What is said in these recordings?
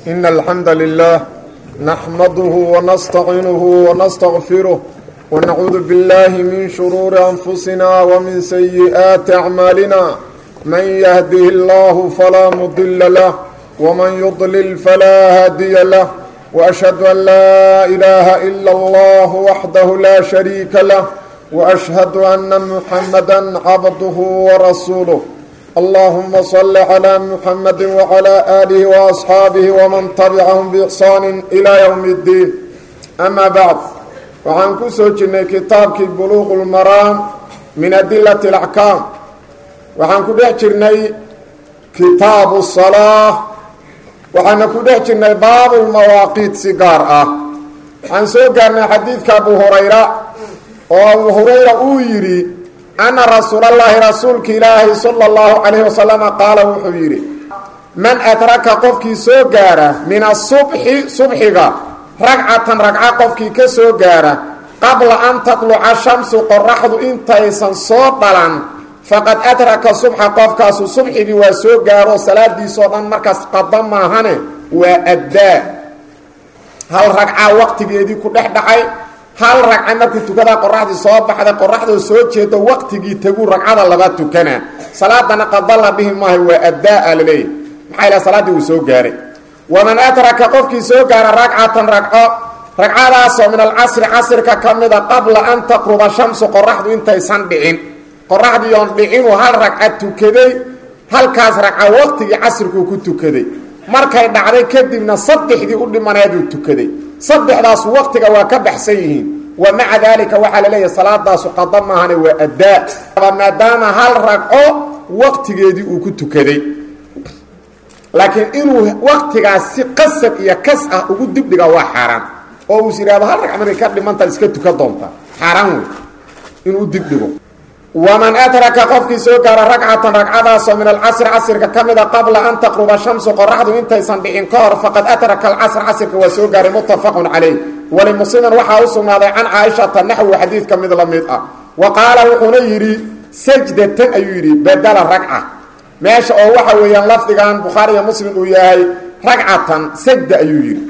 إن الحمد لله نحمده ونستعينه ونستغفره ونعوذ بالله من شرور أنفسنا ومن سيئات أعمالنا من يهده الله فلا مضل له ومن يضلل فلا هادي له وأشهد أن لا إله إلا الله وحده لا شريك له وأشهد أن محمدا عبده ورسوله اللهم صل على محمد وعلى آله وأصحاabه ومن تبعهم بإحsaan إلى يوم الدين أما بعد waxaan ku soo jirnay kitaabkii buluuq اlmaraam min adilaة الأxkaam waxaan ku dhex jirnay kitaabu الصalaaة waxaana ku dhex jirnay baabu lmawaaqiit si gaar ah waxaan soo gaarnay xadiidka abu hurayra oo abu hurayra uu yidhi ana rasuul اllahi rasuulka ilaahi salى اllahu calayh wasalama qaala wuxuu yidhi man adraka qofkii soo gaara min asubxi subxiga ragcatan ragca qofkii ka soo gaara qabla an tatluca shamsu qoraxdu intaysan soo dhalan faqad adraka subxa qofkaasu subxigii waa soo gaaro salaadiisoo dhan markaas qada maahane waa addaa hal ragca waqtigeedii ku dhex dhacay hal ragca markuu tukadaa qoraxdii soo baxday qoraxdoo soo jeedo waqtigii tegu ragcada laba tukana salaadana qada la dhihi maayo waa addaa la leeyahy maxaa ilaha salaaddii uu soo gaaray waman adraka qofkii soo gaara ragcatan ragco ragcadaasoo min alcasri casrka ka mida qabla an taqruba shamsu qoraxdu intaysan dhicin qoraxdii oon dhicinuu hal ragca tukaday halkaas ragca waqtigii casrikuu ku tukaday markay dhacday kadibna saddexdii u dhimaneeduu tukaday saddexdaas waqtiga waa ka baxsan yihiin wa maca daalika waxaa la leeyahay salaadaasu qada maahane waa addaa maadaama hal ragco waqtigeedii uu ku tukaday laakiin inuu waqtigaas si qasab iyo kas ah ugu dibdhiga waa xaaraan oo uus yidhahdo hal ragc markay ka dhimantaad iska tuka doonta xaaraan wey inuu dibdhigo waman adraka qofkii soo gaara ragcatan ragcadaasoo min alcasri casrka ka mida qabla an taqruba shamsu qoraxdu intaysan dhicin ka hor faqad adraka alcasr casrka waa soo gaaray muttafaqun calayh walimuslimin waxaa u sugnaaday can caaishata naxwi xadiidka mid la mid ah wa qaala wuxuuna yidhi sajdatan ayuu yidhi badala ragca meesha oo waxa weeyaan lafdigan bukhaari iyo muslim uu yahay ragcatan sajda ayuu yidhi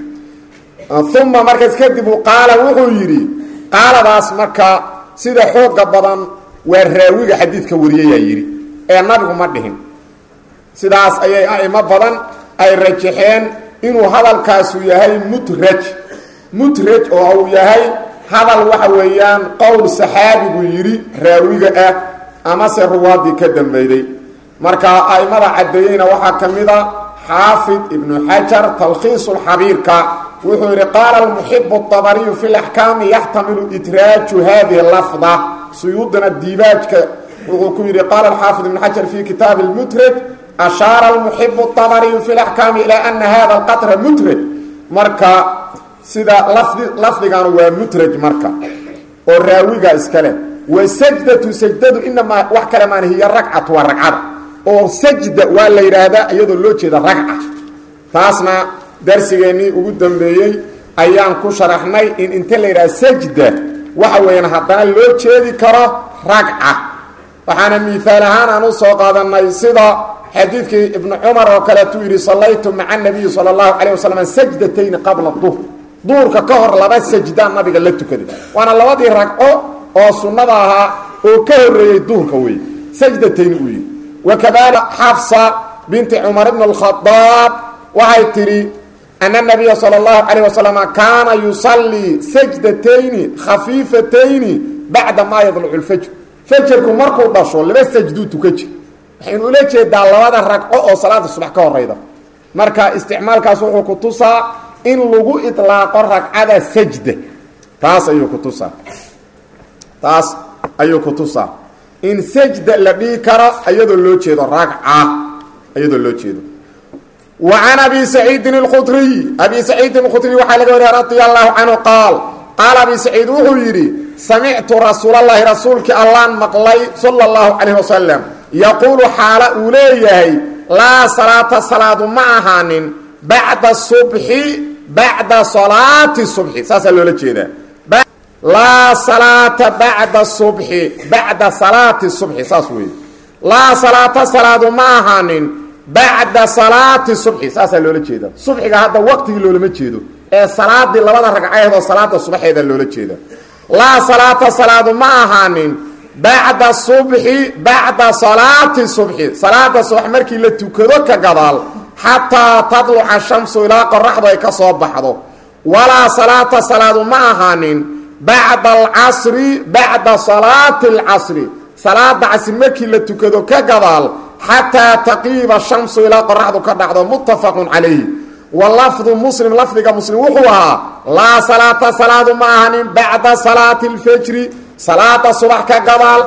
uma markaas kadib uu qaala wuxuu yidhi qaaladaas marka sida xooga badan waa raawiga xadiidka wariyayaa yidhi ee nabigu ma dhihin sidaas ayay a'imo badan ay rajaxeen inuu hadalkaasu yahay mutraj mutraj oo uu yahay hadal waxa weeyaan qowl saxaabigu yidhi raawiga ah amase ruwaadii ka dambeyday marka a'imada caddeeyeyna waxaa ka mid a xaafid ibnu xajar talkhiisulxabiirka wuxuu yidhi qaala almuxibu abariyu fi laxkaami yaxtamilu idraaju hadihi lafda suyuudana diibaajka wuxuu ku yidhi qaala alxaafid ibnu xajar fi kitaabi lmutraj ashaara almuxibu abariyu fi laxkaami ilaa ana hada alqatra mutraj marka sida lafdi lafdiganu waa mutraj marka oo raawiga iskale wa sajdatu sajdadu inamaa wax kale maan hiya ragcatu waa ragcada oo sajda waa la yidhaahdaa iyadoo loo jeeda ragca taasna darsigeennii ugu dambeeyey ayaan ku sharaxnay in inta la yidhaha sajda waxa weeyaan haddana loo jeedi karo ragca waxaana miihaal ahaan aan u soo qaadanay sida xadiidkii ibnu cumar oo kaleetuu yidhi sallaytu maca nabiyi sala allahu calayh wasalam sajdatayni qabla duhr duurka ka hor laba sajdaan nabiga la tukaday waana labadii ragco oo sunnada ahaa oo ka horreeyey duurka wey sajdatayn uu yidhi wakadalika xafsa binti cumar ibn اlkhadaab waxay tidhi ana nabiya salى اllahu calayh wasalam kaana yusallii sajdatayni khafiifatayni bacda maa yadlucu lfajr fajarku markuu dhasho laba sajduu tuka jir waxaynu ula jeedaa labada ragco oo salaada subax ka horayda marka isticmaalkaas wuxuu ku tusaa in lagu iطlaaqo ragcada sajda taas ayuu ku tusaa taas ayuu ku tusaa in sajda la dhihi karo iyadoo loo jeedo ragca iyadoo loo jeedo wa can abi saciidin اlkhudriy abi saciidin اlkhudriy waxaa laga wariya radia allahu canhu qaal qaala abi saciid wuxuu yidhi samictu rasuulalahi rasuulkii allaan maqlay sala اllahu calayh wasalam yaquulu xaala uu leeyahay laa salaata salaadu ma ahaanin bacda subxi bacda salaati subxi saasaa loola jeedaa laa salaata bacda subxi bacda salaati subxi saas weeye laa salaata salaadu ma ahaanin bacda salaati subxi saasaa loola jeeda subxiga hadda waqtigii loolama jeedo ee salaadii labada ragcadeed oo salaada subaxeeda loola jeeda laa salaata salaadu ma ahaanin bacda subxi bacda salaati subxi salaada subax markii la tukado ka gadaal xataa tadluca shamsu ilaa qoraxdu ay ka soo baxdo walaa salaata salaadu ma ahaanin bacda alcasri bacda salaati alcasri salaada casri markii la tukado ka gadaal xataa taqiiba shamsu ilaa qoraxdu ka dhacdo muttafaqun calayhi wa lafdu muslim lafdiga muslim wuxuu ahaa laa salaata salaadu ma ahanin bacda salaati اlfajri salaada subax ka gadaal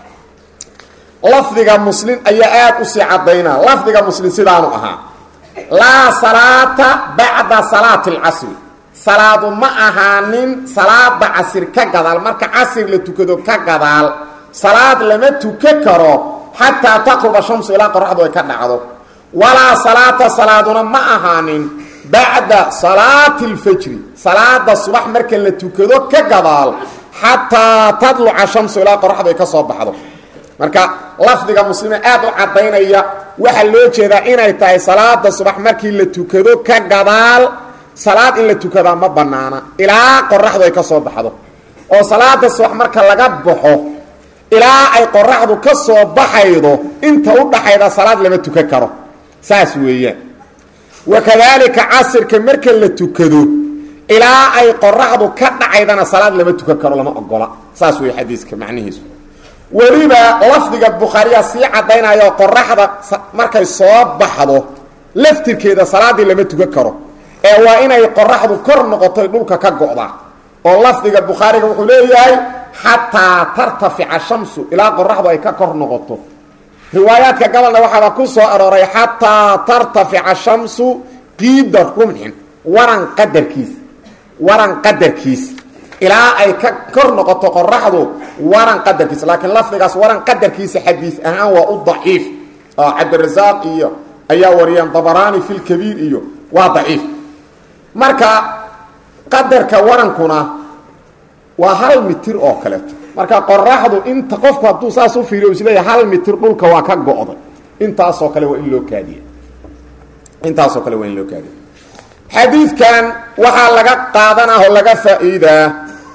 lafdiga muslim ayaa aada u sii cadaynaa lafdiga muslim sidaanu ahaa laa salaata bacda salaati اlcasri salaadu ma ahaanin salaada casir ka gadaal marka casir la tukado ka gadaal salaad lama tuka karo xataa taqruba shamsu ilaa qoraxdu ay ka dhacdo walaa salaata salaaduna ma ahaanin bacda salaati اlfajri salaada subax marka la tukado ka gadaal xataa tadluca shamsu ilaa qoraxdu ay ka soo baxdo marka lafdiga muslime aad u cadaynaya waxaa loo jeedaa inay tahay salaada subax markii la tukado ka gadaal salaad in la tukadaa ma banaana ilaa qoraxdu ay ka soo baxdo oo salaada subax marka laga baxo ilaa ay qoraxdu ka soo baxaydo inta u dhaxayda salaad lama tukan karo saas weeyaan wakadaalika casirka marka la tukado ilaa ay qoraxdu ka dhacaydana salaad lama tukan karo lama ogola saas wey xadiiska macnihiisu weliba lafdiga bukhaariya sii cadaynayo qoraxda markay soo baxdo laftirkeeda salaaddii lama tukan karo ee waa inay qoraxdu kor noqotoy dhulka ka go'da oo lafdiga bukhaariga wuxuu leeyahay xataa tartafica shamsu ilaa qoraxdu ay ka kor noqoto riwaayaadka gobolna waxaaba ku soo arooray xataa tartafica shamsu qiida rumxin waran qadarkiis waran qadarkiis ilaa ay ka kor noqoto qoraxdu waran qadarkiis laakiin lafdigaas waran qadarkiisa xadiis ahaan waa u daciif oo cabdirasaaq iyo ayaa wariyeen dabaraani fi lkabiir iyo waa daciif marka qadarka warankuna waa hal mitir oo kaleeto marka qoraxdu inta qofku hadduu saas u fiiriyo isleeyahay hal mitir dhulka waa ka go'day intaasoo kale waa in loo kaadiya intaasoo kale waa in loo kaadiya xadiidkan waxaa laga qaadanah oo laga faa'iidaa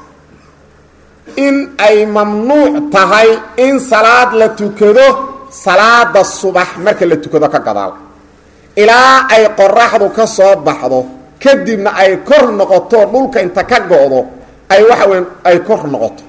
in ay mamnuuc tahay in salaad la tukado salaada subax marka la tukado ka gadaal ilaa ay qoraxdu ka soo baxdo kadibna ay kor noqoto dhulka inta ka go'do ay waxa weyn ay kor noqoto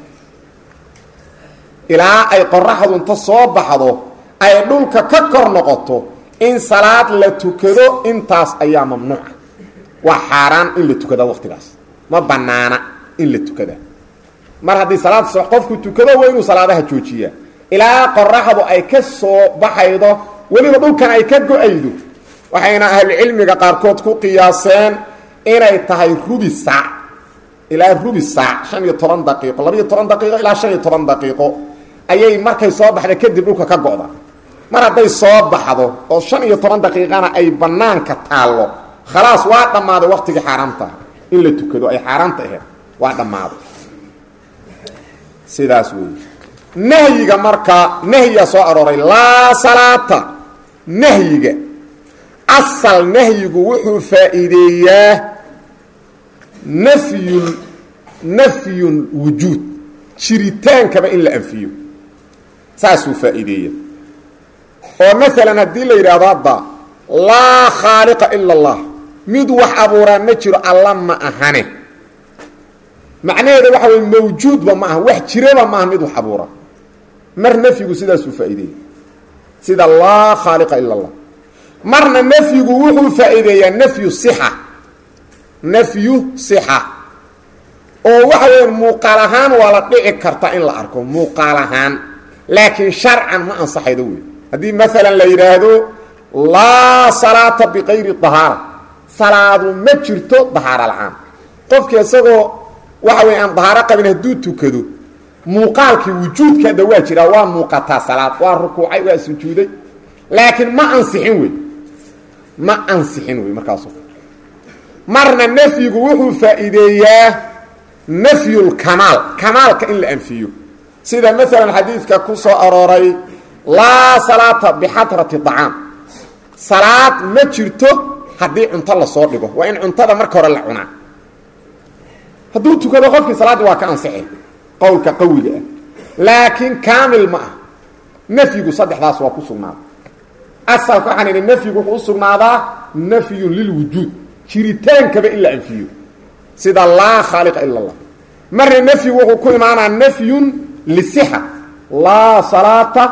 ilaa ay qoraxdu inta soo baxdo ay dhulka ka kor noqoto in salaad la tukado intaas ayaa mamnuuca waa xaaraan in la tukada waqtigaas ma banaana in la tukada mar haddii salaad subax qofku tukado waa inuu salaadaha joojiyaa ilaa qoraxdu ay ka soo baxaydo weliba dhulkan ay ka go-aydo waxayna ahlucilmiga qaarkood ku qiyaaseen inay tahay rubi saac ilaa rubi saac shan iyo toban daqiiqo labaiyo toban daqiiqo ilaa shan iyo toban daqiiqo ayay markay soo baxda kadib dhulka ka go'da mar hadday soo baxdo oo shan iyo toban daqiiqana ay banaanka taallo khalaas waa dhammaaday waqtigii xaaraamtaha in la tukado ay xaaraamta aheed waa dhammaaday sidaas wey nahyiga marka nahyiga soo arooray laa salaata nahyiga asal nahyigu wuxuu faa'iideeyaa nafyun nafyun wujuud jiritaankaba in la anfiyo saasuu faa'iideeya oo maalan haddii la yidhaahdo hadda laa khaaliqa ila allah mid wax abuuraa ma jiro alla ma ahane macnaheeda waxa wey mawjuudba ma aha wax jiraba maaha mid wax abuura mar nafyigu sidaasuu faa'iideeya sida laa khaaliqa ila allah marna nafyigu wuxuu faa'iideeyaa nafyu sixa nafyu sixa oo waxa weya muuqaal ahaan waa la dhici karta in la arko muuqaal ahaan laakiin sharcan ma ansaxaydo wey haddii maalan la yidhaahdo laa salaata biqayri dahaara salaadu ma jirto dahaaro la-aan qofkii isagoo waxa wey aan dahaaro qabin hadduu tukado muuqaalkii wujuudkaada waa jiraa waa muuqataa salaad waa rukuucay waa sujuuday laakiin ma ansixin wey ma ansixin wey markaaso marna nafyigu wuxuu faa'iideeyaa nafyulkamaal kamaalka in la anfiyo sida maalan xadiidka ku soo arooray laa salaata bixadrati acaam salaad ma jirto haddii cunto lasoo dhigo waa in cuntada marka hore la cunaa hadduu tukado qofkii salaaddii waa ka ansixi qowlka qawiga ah laakiin kaamil ma ah nafyigu saddexdaas waa ku sugnaaday asalka waxaan idhi nafyigu wuxuu u sugnaadaa nafyun lilwujuud jiritaankaba in la anfiyo sida laa khaaliqa ila allah marna nafyigu wuxuu ku imaanaa nafyun lisixa laa salaata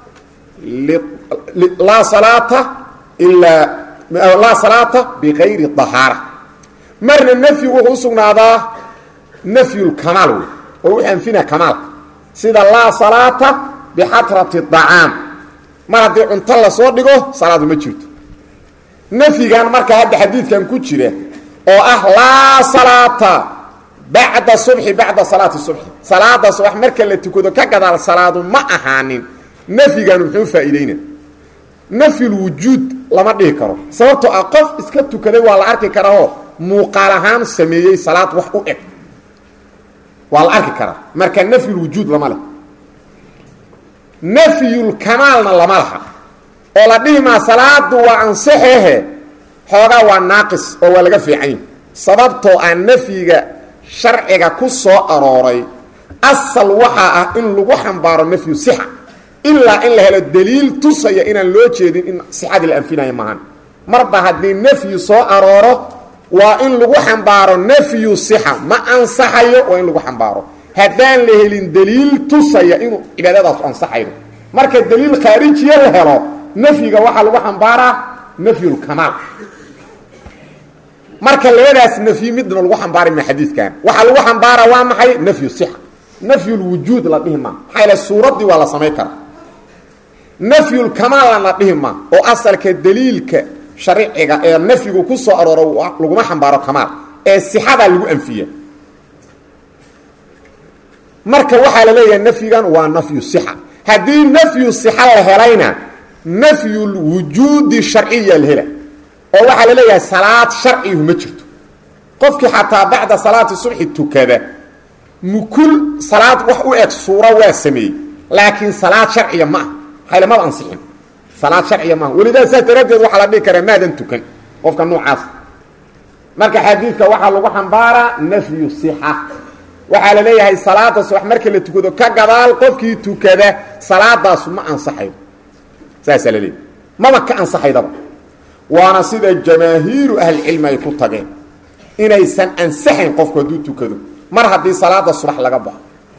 laa salaata ilaa laa salaata bigayri dahaara marna nafyigu wuxuu usugnaadaa nafyulkamaal wey oo wuxuu anfinaa kamaalka sida laa salaata bixatrati dacaam mar haddii cunto lasoo dhigo salaadu ma jirto nafyigan marka hadda xadiidkan ku jira oo ah laa salaata bacda subxi bacda salaati subxi salaada subax marka la tukado ka gadaal salaadu ma ahaanin nafyigan muxuu faa'iideyna nafyulwujuud lama dhihi karo sababtoo ah qof iska tukaday waa la arki karaoo muuqaal ahaan sameeyey salaad wax u eg waa la arki karaa marka nafyulwujuud lama leh nafyulkamaalna lama laha oo la dhihi maa salaadu waa ansaxehe xoogaa waa naaqis oo waa laga fiican yahi sababtoo ah nafyiga sharciga ku soo arooray asal waxaa ah in lagu xambaaro nafyu sixa ilaa in la helo daliil tusaya inaan loo jeedin in sixadii la anfinaya maahan marba haddii nafyi soo arooro waa in lagu xambaaro nafyu sixa ma ansaxayo waa in lagu xambaaro haddaan la helin daliil tusaya inuu cibaadadaasu ansaxayo marka daliil khaarijiya la helo nafyiga waxaa lagu xambaaraa nafyulkamaal marka labadaas nafyi midna lagu xambaari ma xadiidkan waxaa lagu xambaara waa maxay nafyu sixa nafyulwujuud la dhihi maa maxaa yale suuraddii waa la samayn karaa nafyulkamaalna la dhihi maa oo asalka daliilka sharciga ee nafyigu ku soo arooro laguma xambaaro kamaal ee sixadaa lagu anfiya marka waxaa la leeyahay nafyigan waa nafyu sixa haddii nafyu sixa la helayna nafyulwujuudi sharciya la hela oo waxaa la leeyahay salaad sharcigu ma jirto qofkii xataa bacda salaati subxi tukada mukul salaad wax u eg suuro waa sameeyey laakiin salaad sharciya ma ah haylamada ansixin salaad sharciya maaha welidaa saas daraaddeed waxaa la dhihi karaa maadan tukan qofka noocaas marka xadiidka waxaa lagu xambaaraa nafyu sixa waxaa la leeyahay salaada subax marka la tukado ka gadaal qofkii tukada salaadaasu ma ansaxayo saasaa la leeyahy maba ka ansaxaydaba waana sida jamaahiiru ahlicilmi ay ku tageen inaysan ansaxayn qofku hadduu tukado mar haddii salaada subax laga baxo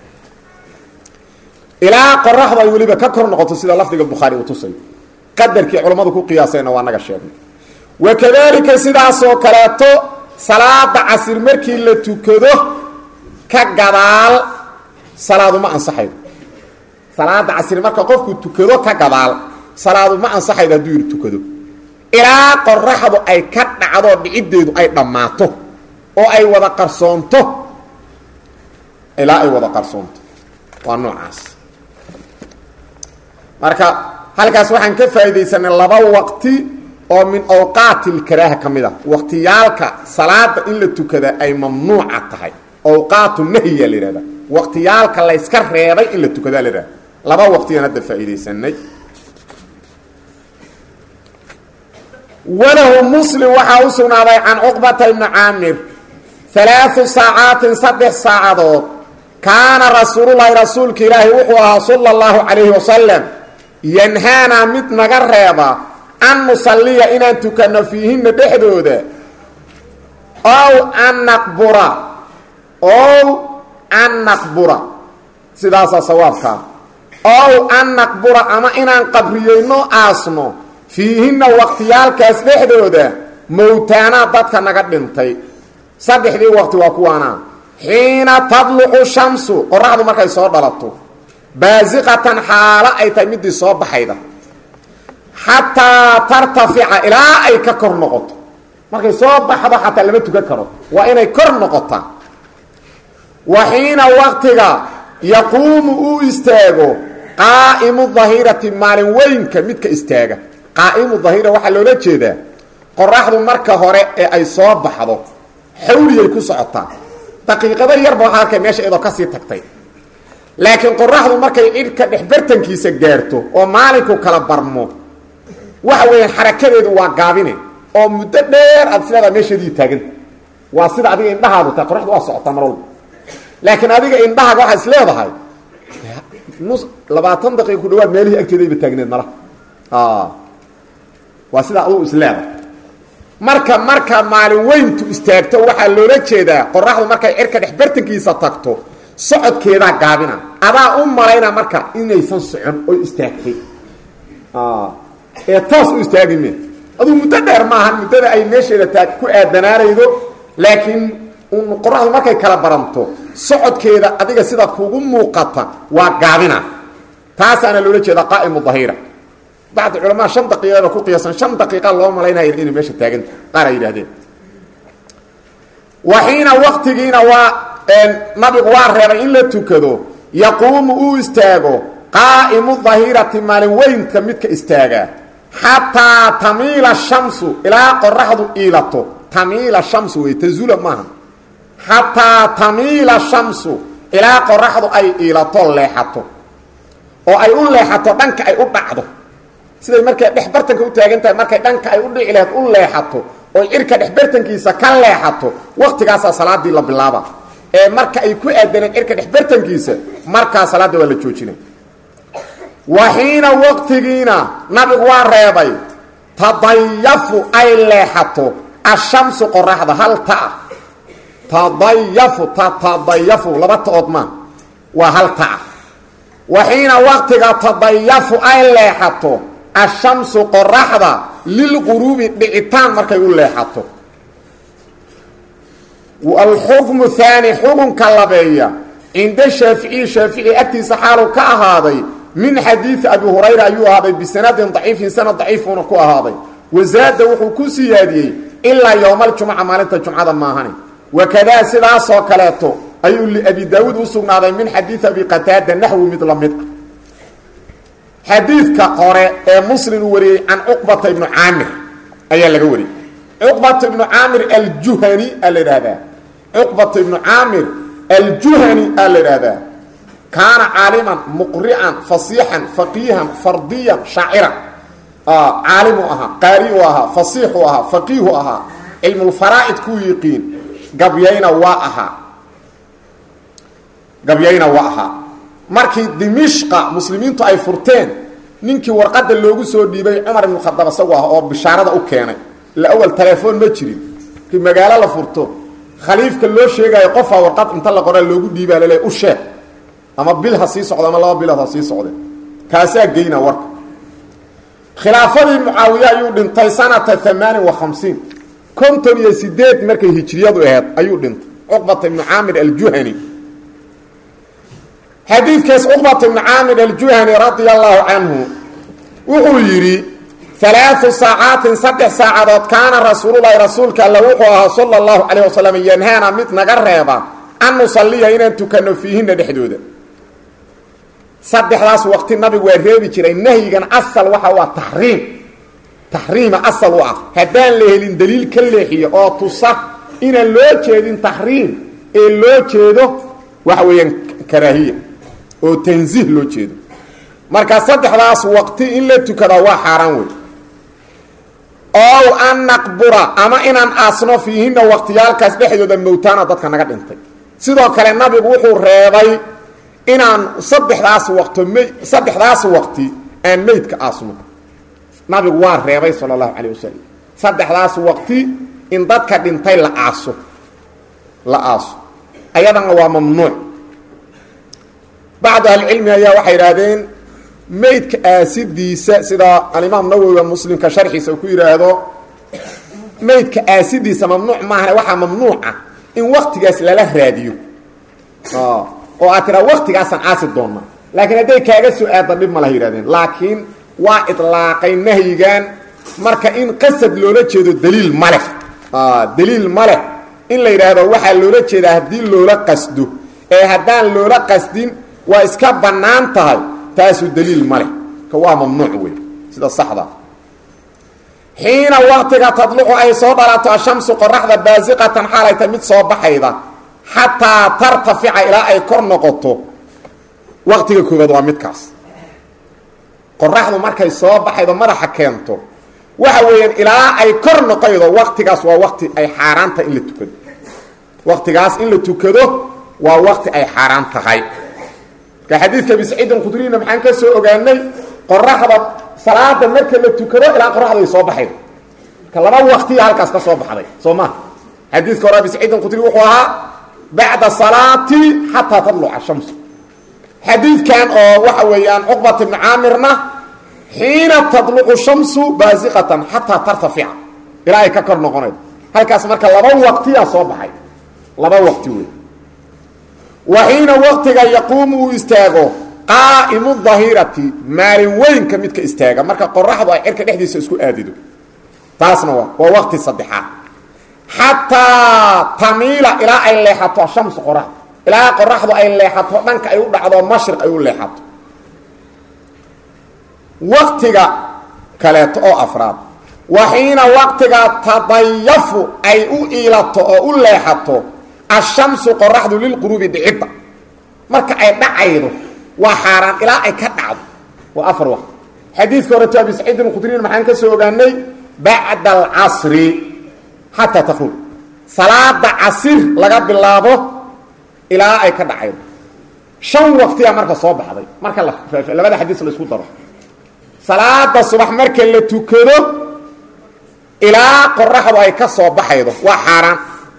ilaa qoraxdu ay weliba ka kor noqoto sida lafdiga bukhaari uu tusay qadarkii culammadu ku qiyaaseenna waa naga sheegnay wakadalika sidaasoo kaleeto salaada casir markii la tukado ka gadaal salaadu ma ansaxaydo salaada casir marka qofku tukado ka gadaal salaadu ma ansaxaydo hadduu yidhi tukado ilaa qoraxdu ay ka dhacdo dhiciddeedu ay dhammaato oo ay wada qarsoonto ilaa ay wada qarsoonto waa noocaas marka halkaas waxaan ka faa'iidaysanay laba waqti oo min awqaati lkaraaha ka mid ah waqtiyaalka salaada in la tukada ay mamnuuca tahay awqaatu nahya la yihahda waqtiyaalka layska reebay in la tukadaa la yihahda laba waqtiyaan hadda faa'iidaysanay walahu muslim waxaa u sugnaaday can cuqbata ibni caamir alaau saacaatin saddex saacadood kaana rasuululahi rasuulka ilaahi wuxuu ahaa sala اllahu calayhi wasalam yanhaanaa mid naga reeba an nusalliya inaan tukanno fiihinna dhexdooda ow an naqbura ow an naqbura sidaasaa sawaabkaa ow an naqbura ama inaan qabriyeyno aasno fiihinna waqtiyaalkaas dhexdooda mowtaanaa dadka naga dhintay saddexdii waqti waa kuwaanaa xiina tadlucu shamsu qoraxdu markay soo dhalato baasiqatan xaalo ay tahay midii soo baxayda xataa tartafica ilaa ay ka kor noqoto markay soo baxdo xataa lama tukan karo waa inay kor noqotaa wa xiina waqtiga yaquumu uu istaago qaa'imu dahirati maalin weynka midka istaaga qaa'imu dahira waxaa loola jeedaa qoraxdu marka hore ee ay soo baxdo xawliyay ku socotaa daqiiqado yarba waxaa arkay meesha iyadoo kasii tagtay laakiin qoraxdu markay cidhka dhexbartankiisa gaarto oo maalinku kala barmo waxa weeyaan xarakadeedu waa gaabine oo muddo dheer aad isleedaha meesheedii taaganta waa sida adiga indhahaadu tahay qoraxdu waa socotaa mar walba laakiin adiga indhahaaga waxaa is leedahay nus labaatan daqiiqa ku dhawaad meelihii agteedayba taagneed mala waa sidaa adugu is leedahay marka marka maalin weyntu istaagto waxaa loola jeedaa qoraxdu markay cirka dhex bartankiisa tagto socodkeedaa gaabina adaa u malayna marka inaysan socon oo istaagtay ee toos u istaagi me aduu muddo dheer maahan muddada ay meesheeda taa ku aadanaanaydo laakiin qoraxdu markay kala baranto socodkeeda adiga sida kugu muuqata waa gaabina taasaana loola jeedaa qaa'imu dahira bacd culamaa shan daqiiqaba ku qiyaasan shan daqiiqa loo malaynaya inay meesha taaganta qaar ay yidhahdeen waxiina waktigiina waa nabigu waa reebay in la tukado yaquumu uu istaago qaa'imu dahirati maalin weynka midka istaagaa xataa tamiila shamsu ilaa qoraxdu iilato tamiila shamsu wey tazula maaha xataa tamiila shamsu ilaa qoraxdu ay iilato leexato oo ay u leexato dhanka ay u dhacdo siday markay dhex bartanka u taagan tahay markay dhanka ay u dhici laheed u leexato oo cirka dhex bartankiisa ka leexato waktigaasaa salaadii la bilaaba ee marka ay ku aadaneen cirka dhex bartankiisa markaa salaadda waa la joojina waxiina waqtigiina nabigu waa reebay tadayafu ay leexato ashamsu qoraxda hal taa tadayafu tatadayafu laba taood maa waa hal taa waxiina waqtiga tadayafu ay leexato ashamsu qoraxda lilquruubi dhicitaan markay u leexato alxukmu haani xukunka labeeya cinda shaaficiyi shaafici agtiisa xaalu ka ahaaday min xadiidi abi hurayra ayuu ahaaday bisanadin daciifin sanad daciifuuna ku ahaaday wasaada wuxuu ku siyaadiyey ilaa yowma aljumca maalinta jumcada maahani wakadaa sidaasoo kaleeto ayuu liabi daawuud u sugnaaday min xadiidi abi qataada naxwi mid la mid ah xadiidka hore ee muslim uu wariyey can cuqbata ibnu caamir ayaa laga wariyey cuqbata ibnu caamir aljuhani aa la idhaahdaa cuqbata ibnu caamir aljuhani aa la idhaahdaa kaana caaliman muqrican fasiixan faqiihan fardiyan shaaciran caalimu ahaa qaariu ahaa fasiixu ahaa faqiihu ahaa cilmulfaraa'id kuu yiqiin gabyayna waa ahaa gabyayna waa ahaa markii dimishqa muslimiintu ay furteen ninkii warqadda loogu soo dhiibay cumar ibnu khadaab isagu ah oo bishaarada u keenay ila awal telefoon ma jirin markii magaalo la furto khaliifka loo sheegaayo qofaa warqad inta la qoraa loogu dhiibaa lale u sheeg ama bil ha sii socdo ama laba bilood ha sii socde kaasaa geyna warka khilaafadii mucaawiye ayuu dhintay sanata amaanin wa hamsiin konton iyo sideed markay hijriyadu aheyd ayuu dhintay cuqbata ibnu caamir aljuhani xadiidkaas cuqbata ibnu caamir aljuhani radia allahu canhu wuxuu yidhi alaau saacaatin saddex saacadood kaana rasuululahi rasuulka alla wuxuu ahaa sala allahu calayh wasalam yanhaana mid naga reeba an nusalliya inaan tukanno fiihinna dhexdooda saddexdaas waqti nabigu waa reebi jiray nahyigan asal waxa u ah taxriim taxriima asal u ah haddaan la helin daliil ka leexiyo oo tusa inaan loo jeedin taxriim ee loo jeedo waxa weeyaan karaahiya oo tansiih loo jeedo marka saddexdaas waqti in la tukadaa waa xaaraan wey ow an naqbura ama inaan aasno fiihinna waqtiyaalkaas dhexdooda mowtaana dadka naga dhintay sidoo kale nabigu wuxuu reebay inaan saddexdaas waqto m saddexdaas waqti aan meydka aasno nabigu waa reebay sala allahu calayh wasalam saddexdaas waqti in dadka dhintay la aaso la aaso ayadana waa mamnuuc bacdu ahlicilmi ayaa waxay idhaahdeen meydka aasidiisa sida alimaam nawowiga muslimka sharxiisa uu ku yidhaahdo meydka aasidiisa mamnuuc maahane waxaa mamnuuca in waktigaas lala raadiyo oo aad tiraa waktigaasaan aasi doonnaa laakiin hadday kaaga soo aadda dhib ma laha yidhahdeen laakiin waa idlaaqay nahyigan marka in qasad loola jeedo daliil ma leh daliil ma leh in la yidhaahdo waxaa loola jeedaa haddii loola qasdo ee haddaan loola qasdin waa iska bannaan tahay taasu daliil ma leh ka waa mamnuuc wey sida saxda xiina waktiga tadlucu ay soo dhalato ashamsu qoraxda baasiqatan xaalayta mid soo baxayda xataa tartafica ilaa ay kor noqoto waqtiga koobaad waa midkaas qoraxdu markay soo baxaydo madaxa keento waxa weeyaan ilaa ay kor noqaydo waktigaas waa wakti ay xaaraanta in la tukado waktigaas in la tukado waa wakti ay xaaraan tahay marka xadiidka abi saciidin khudriyna maxaan ka soo ogaanay qoraxda salaada marka la tukado ilaa qoraxda ay soo baxaydo marka laba waktiya halkaas ka soo baxday soo ma xadiidka hore abi saciidin khudri wuxuu ahaa bacda salaati xataa tadluca shams xadiidkan oo waxa weeyaan cuqbat ibni caamirna xiina tadluqu shamsu baasiqatan xataa tartafica ilaa ay ka kor noqonaydo halkaas marka laba waqtiyaa soo baxay laba waqti wey wa xiina waqtiga yaquumu uu istaago qaa'imu dahirati maalin weynka midka istaaga marka qoraxdu ay cirka dhexdiisa isku aadido taasna waa waa waqti saddexaad xataa tamiila ilaa ay leexato ashamsu qoraxda ilaa qoraxdu ay leexato dhanka ay u dhacdo mashriq ay u leexato waktiga kaleeto oo afraad wa xiina waqtiga tadayafu ay u iilato oo u leexato ashamsu qoraxdu lilquruubi dhicidda marka ay dhacaydo waa xaaraan ilaa ay ka dhacdo waa afar waqti xadiidka horeto abi saciidin khudriin maxaan ka soo ogaanay bacda alcasri xataa takruj salaada casir laga bilaabo ilaa ay ka dhacaydo shan waqtiyaa marka soo baxday marka labada xadiis la isku daro salaada subax marka la tukado ilaa qoraxdu ay ka soo baxaydo waa xaaraan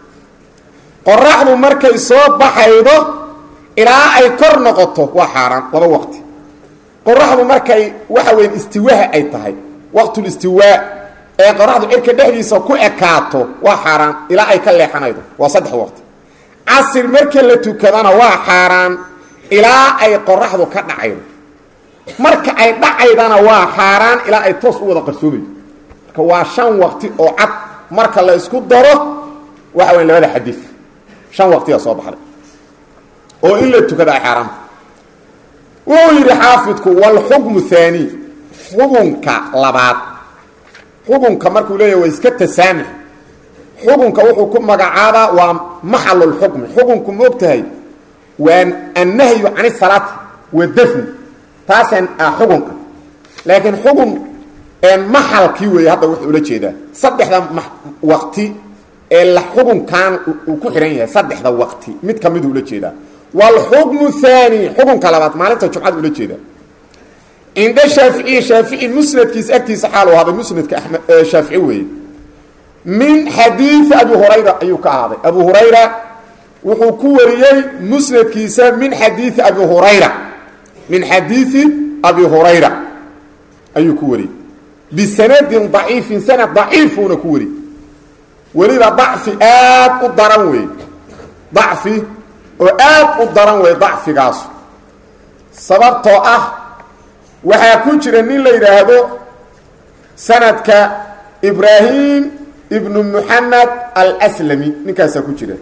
qoraxdu markay soo baxaydo ilaa ay kor noqoto waa xaaraan laba waqti qoraxdu markay waxa weya istiwaaha ay tahay waqtulistiwaa ee qoraxdu cirka dhexdiisa ku ekaato waa xaaraan ilaa ay ka leexanaydo waa saddex waqti casir marka la tukadana waa xaaraan ilaa ay qoraxdu ka dhacaydo marka ay dhacaydana waa xaaraan ilaa ay toos u wada qarsoomaydo marka waa shan waqti oo cad marka la isku daro waxa weya labada xadiid shan waqtiyaa soo baxday oo in la tukada ay xaaraanta wuxuu yidhi xaafidku walxukmu haani xukunka labaad xukunka markuu leeyahy waa iska tasaamix xukunka wuxuu ku magacaabaa waa maxalulxukmi xukunku ma og tahay waa annahyu can isalaati wa dafni taasaan ah xukunka laakiin xukun maxalkii weeye hadda wuxuu ula jeedaa saddexda waqti ee la xukunkan uu ku xihan yahay saddexda waqti mid ka miduu ula jeedaa wlxukmu haani xukunka labaad maalinta jumcada ula jeeda cinda shaaficiyi shaafici musnadkiisa agtiisa xaal u ahaaday musnadka amed shaafici weeye min xadiidi abi hurayra ayuu ka ahaaday abu hurayra wuxuu ku wariyey musnadkiisa min xadiidi abi hurayra min xadiidi abi hurayra ayuu ku wariyey bisanadin daciifin sanad daciifuuna ku wariyey weliba dacfi aad u daran weeye dacfi oo aad u daran wey dacfigaasu sababtoo ah waxaa ku jira nin la yidhaahdo sanadka ibraahim ibnu muxamed alslami ninkaasaa ku jira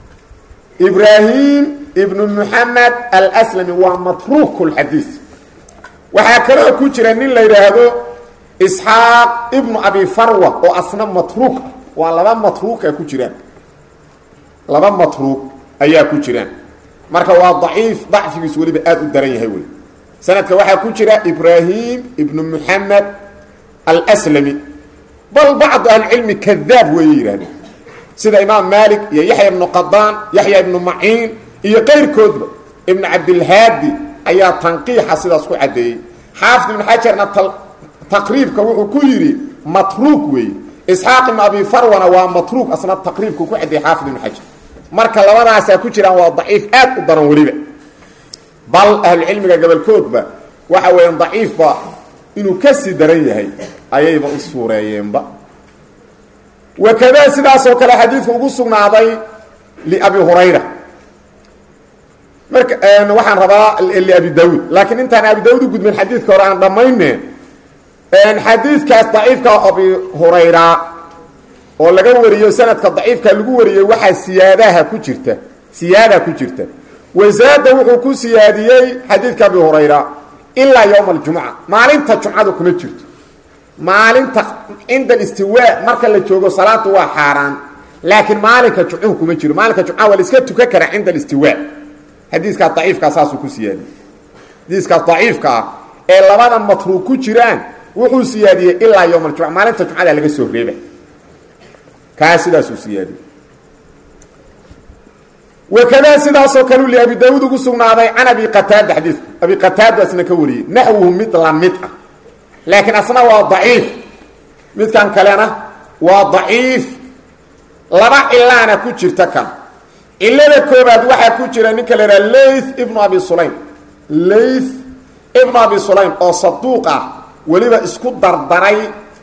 ibraahim ibnu muxamed alslami waa matruuk lxadiis waxaa kaloo ku jira nin la yidhaahdo isxaaq ibnu abi farwa oo asna matruuk ah waa laba matruuka ku jiraan laba matruuk ayaa ku jiraan marka waa daciif dacfigiisu weliba aad u daran yahay wey sanadka waxaa ku jira ibraahim ibnu muxamed alslami bal bacdu ahlicilmi kadaab weeye yidhahdeen sida imaam maalik iyo yaxya ibnu qadaan yaxya ibnu maciin iyo qayrkoodba ibnu cabdilhaadi ayaa tanqiixa sidaas ku caddeeyey xaafid ibnu xajarna taqriibka wuxuu ku yidhi matruuk weeye isxaaq ibnu abi farwana waa matruuk asna taqriibku ku caddeeyey xaafid ibnu xajar marka labadaasaa ku jiraan waa daciif aad u daran weliba bal ahlucilmiga gobolkoodba waxa weeyaan daciifba inuu kasii daran yahay ayayba u suureeyeenba wakadaa sidaasoo kale xadiidku ugu sugnaaday liabi hurayra marka waxaan rabaa liabi daawuud laakiin intaan abi daawud u gudbin xadiidka hore aan dhammayne xadiidkaas daciifka abi hurayra oo laga wariyo sanadka daciifka lagu wariyey waxaa siyaadaha ku jirta siyaada ku jirta wasaada wuxuu ku siyaadiyey xadiidka abi hurayra ilaa yowma aljumca maalinta jumcadu kuma jirto maalinta cinda alistiwaa marka la joogo salaadu waa xaaraan laakiin maalinka jumcuhu kuma jiro maalinka jumcaha waa la iska tukan karaa cinda alistiwaa xadiiskaas daciifkaa saasuu ku siyaadiyey xadiiskaas daciifka ah ee labada matruug ku jiraan wuxuu siyaadiyey ilaa yowm aljumca maalinta jumcada laga soo reeba kaa sidaasuu siyaadiyey wakadaa sidaasoo kale li abi daawuud ugu sugnaaday can abi qataada xadiidku abi qataada asna ka wariyey naxwuhu mid la mid ah laakiin asna waa daciif midkan kalena waa daciif laba cilaana ku jirta kan cilada koobaad waxaa ku jira ninka la idhaha layth ibnu abi sulaym layth ibnu abi sulaym oo saduuq ah weliba isku dardaray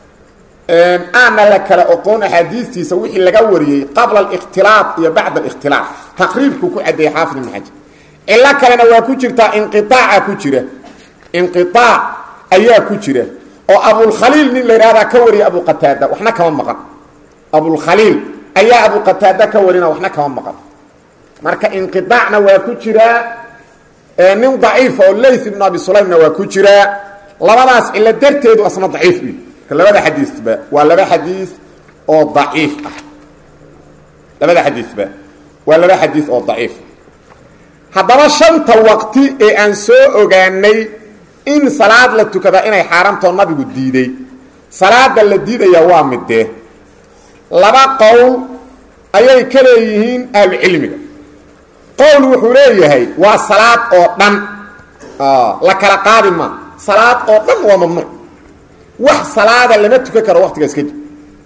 aana la kala oqoon axaadiistiisa wixii laga wariyey qabla alikhtilaaq iyo bacda alikhtilaaq taqriibku ku cadeeyey xaafid ibn xajar cilo kalena waa ku jirtaa inqiaaca ku jira inqiaac ayaa ku jira oo abulkhaliil nin la yidhahdaa ka wariya abu qataada waxna kama maqan abulkhaliil ayaa abu qataada ka warina waxna kama maqan marka inqiaacna waa ku jiraa nin daciifa oo layth ibnu abi sulaymna waa ku jiraa labadaas cilo darteedu asna daciif u labada xadiisba waa laba xadiis oo daciif ah labada xadiisba waa laba xadiis oo daciif haddaba shanta waqti ee aan soo ogaanay in salaad la tukadaa inay xaaraamtoo nabigu diiday salaada la diidaya waa midee laba qowl ayay ka leeyihiin ahlucilmiga qowl wuxuu leeyahay waa salaad oo dhan la kala qaadi ma salaad oo dhan waa mamnuuc wax salaada lama tukan karo waqtigaas kadib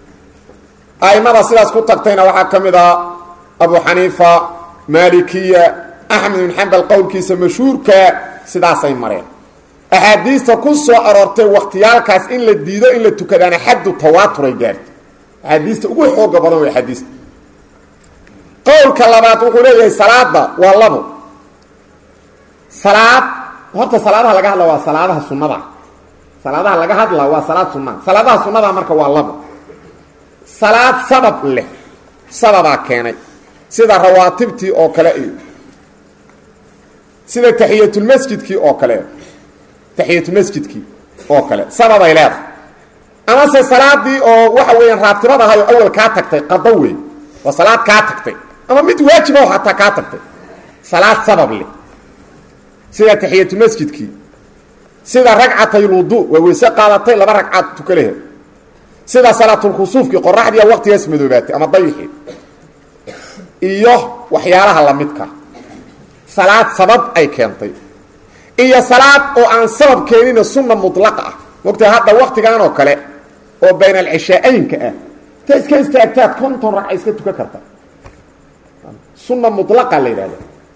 aimada sidaas ku tagtayna waxaa ka mid ah abu xaniifa maalikiya axmed bin xambal qowlkiisa mashhuurka sidaasay mareen axaadiista ku soo aroortay wakhtiyaalkaas in la diido in la tukadaana xaddu tawaaturay gaartay axaadiista ugu xooga badan way axaadiista qowlka labaad wuxuu leeyahay salaada waa labo salaad horta salaadaha laga hadla waa salaadaha sunnada salaadaha laga hadla waa salaad sunaa salaadaha sunada marka waa labo salaad sabab leh sababaa keenay sida rawaatibtii oo kale iyo sida taxiyatulmasjidkii oo kale taxiyatulmasjidkii oo kale sababay leedahay amase salaadii oo waxa weeyaan raatibad ahay oo awal kaa tagtay qado wey waa salaad kaa tagtay ama mid waajiba oo hataa kaa tagtay salaad sabab leh sida taxiyatulmasjidkii sida ragcatayludu waa weyse qaadatay laba ragcaad tukalehe sida salaatulkusuufkii qoraxdiia waqtigaas madoobaatay ama dayixii iyo waxyaalaha lamidka salaad sabab ay keentay iyo salaad oo aan sabab keenina sunna mulaqa ah mogtaa hadda waktigan oo kale oo bayn alcishaa-aynka ah ta iska istaagtaad konton ragca iska tukan karta sunna mulaqa la yidhahda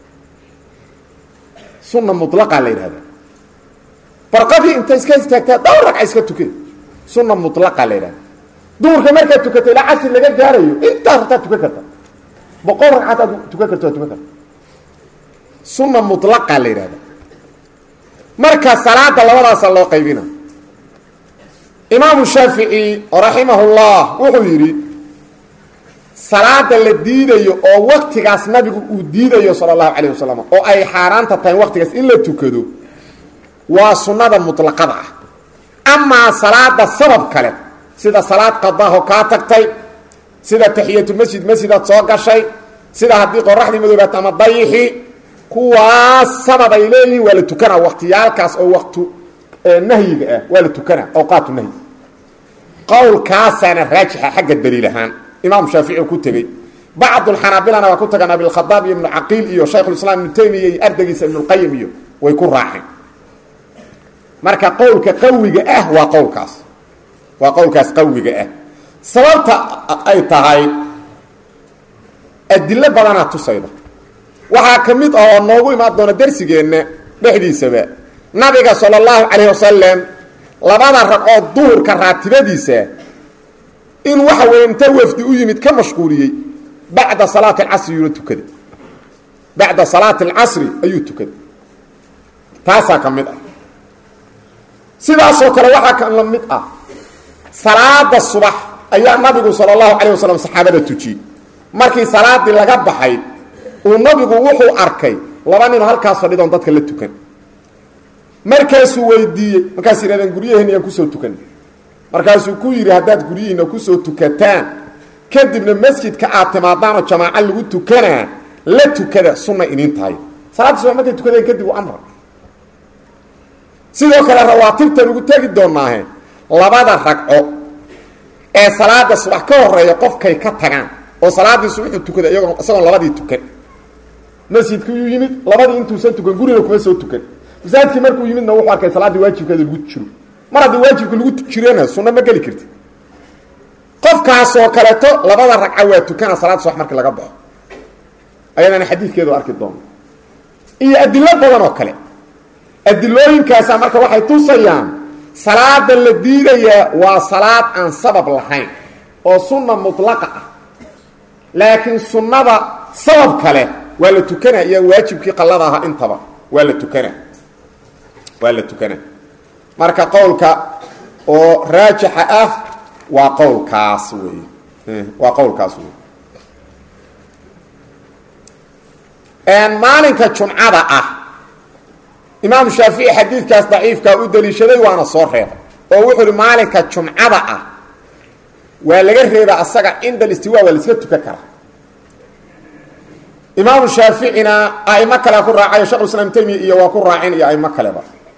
sunna mulaqa la yidhahda barqadii inta iska istaagtaa dhowr ragca iska tuke sunna mulaqa la yidhahda duurka markaad tukato ilaa casri laga gaarayo intaas rabtaad tukan karta boqol ragcaad aad tukan karto waad tukan karta sunna mulaqa la yidhahda marka salaada labadaasa loo qaybina imaamu shaafici raximahullah wuxuu yidhi salaada la diidayo oo waktigaas nabigu uu diidayo sala allahu calayh wasalam oo ay xaaraanta tahay waktigaas in la tukado waa sunnada mutlaqada ah amaa salaada sabab kale sida salaad qadaho kaa tagtay sida taxiyatulmasjid masjidaad soo gashay sida haddii qoraxdii madoobaata ama dayixi kuwaas sabab ay leeyihiin waa la tukanaa waktiyaalkaas oo waktu nahyiga ah waa la tukanaa awqaatu nahyi qowlkaasaana raajixa xagga daliil ahaan imaam shaafici ku tegey bacdulxanaabilana waa ku tagaan abilkhadaab iyo ibnu caqiil iyo shaykhulislaam ibnu taymiya iyo ardaygiisa ibnulqayim iyo way ku raaceen marka qowlka qawiga ah waa qowlkaas waa qowlkaas qawiga ah sababta ay tahay adilo badanaa tusayda waxaa ka mid ah oo noogu imaan doona darsigeenna dhexdiisaba nabiga sala allahu calayh wasalam labada ragcood duhurka raatibadiisa in waxa weeye inta wafdi u yimid ka mashquuliyey bacda salaati alcasri yuuna tukaday bacda salaati alcasri ayuu tukaday taasaa ka mid ah sidaasoo kale waxaa ka la mid ah salaada subax ayaa nabigu sala allahu calayh wasalam saxaabada tujiyey markii salaadii laga baxay uu nabigu wuxuu arkay laba ninoo halkaas fadhidoon dadka la tukan markaasuu weydiiyey markaas yidhahdeen guryaheena yaan kusoo tukan markaasuu ku yidhi haddaad guryihiina kusoo tukataan kadibna masjidka aad timaadaanoo jamaaco lagu tukanaa la tukada sunna iniin tahay salaadii subax markay tukadeen kadib uu amra sidoo kale rawaatibtan ugu tegi doonaahe labada ragco ee salaada subax ka horeeya qofkay ka tagaan oo salaadii subaxu tukada iyagoo isagoon labadii tukan masjidkiyuu yimid labadii intuusan tukan guriga kuma soo tukan masaajidkii markuu yimidna wuxuu arkay salaaddii waajibkeeda lagu jiro mar haddii waajibka lagu jirana sunno ma geli karti qofkaasoo kaleeto labada ragca waa tukana salaada subax markii laga baxo ayadana xadiidkeedu arki doono iyo adilo badan oo kale adilooyinkaasa marka waxay tusayaan salaada la diidayaa waa salaad aan sabab lahayn oo sunna mutlaqa ah laakiin sunnada sabab kale waa la tukana iyo waajibkii qallada ahaa intaba waa la tukana waa la tukana marka qowlka oo raajixa ah waa qowlkaas wey waa qowlkaas wey maalinka jumcada ah imaamu shaafici xadiidkaas daciifkaa u daliishaday waana soo reebay oo wuxuu uhi maalinka jumcada ah waa laga reeba asaga cinda alistiwa waa laiska tukan karaa imaamu shaaficina aimo kalea ku raacayo shekhu islaam temiya iyo waa ku raacin iyo aimo kaleba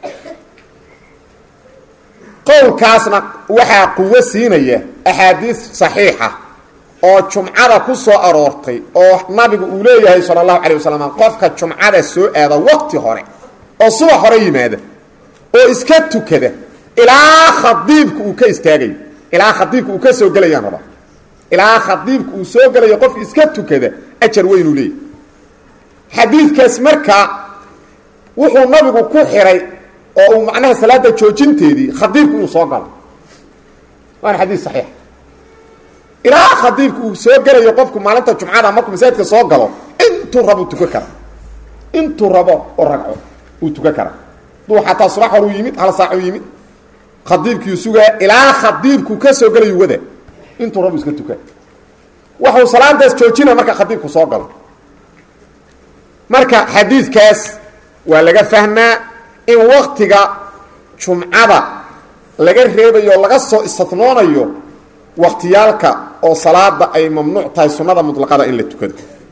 qowlkaasna waxaa quwo siinaya axaadiis saxiixa oo jumcada ku soo aroortay oo nabigu uu leeyahay sala allahu calay wasalam qofka jumcada soo aada waqti hore oo subax hore yimaada oo iska tukada ilaa khadiibka uu ka istaagayo ilaa khadiibka uu ka soo gelayaan raba ilaa khadiibka uu soo gelayo qof iska tukada ajar weynuu leeyahy xadiidkaas marka wuxuu nabigu ku xiray oo uu macnaha salaada joojinteedii khadiibku inuu soo galo waana xadiis saxiix ilaa khadiibka uu soo gelayo qofku maalinta jumcada markuu masaajidka soo galo intuu rabo tukan kara intuu rabo oo ragco uu tukan kara duu xataa subax horuu yimid hal saac u yimid khadiibkiiu sugaa ilaa khadiibku ka soo gelayo wada intuu rabo iska tukan waxuu salaadaas joojina marka khadiibku soo galo marka xadiidkaas waa laga fahmaa in waktiga jumcada laga reebayo o laga soo istinoonayo waktiyaalka oo salaada ay mamnuuc tahay sunada mutlaqada in la tukado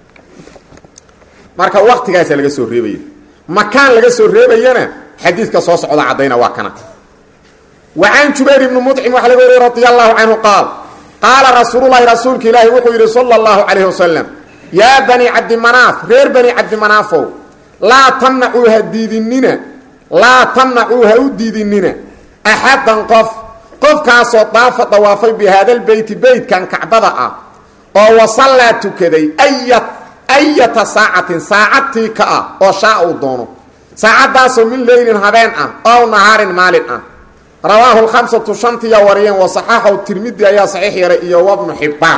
marka waktigaasa laga soo reebaya makaan laga soo reebayana xadiidka soo socda caddayna waa kana wa can jubayr ibni muطcim waxa laga wariye radi allahu canhu qaal qaala rasuululahi rasuulka ilaahi wuxuu yidhi sala اllahu calayh wasalam yaa bani cabdimanaaf reer bani cabdimanaafow laa tamnacuu ha diidinina laa tamnacuu ha u diidinina axaddan qof qofkaasoo daafa dawaafay bi haadalbeyti beytkan kacbada ah oo wasallaa tukaday aya ayata saacatin saacadtii ka ah oo shaa uu doono saacaddaasoo min leylin habeen ah ow nahaarin maalin ah rawaahu lkhamsatu shantiya wariyeen wasaxaaxaw tirmidi ayaa saxiix yaray iyo wabnu xibbaan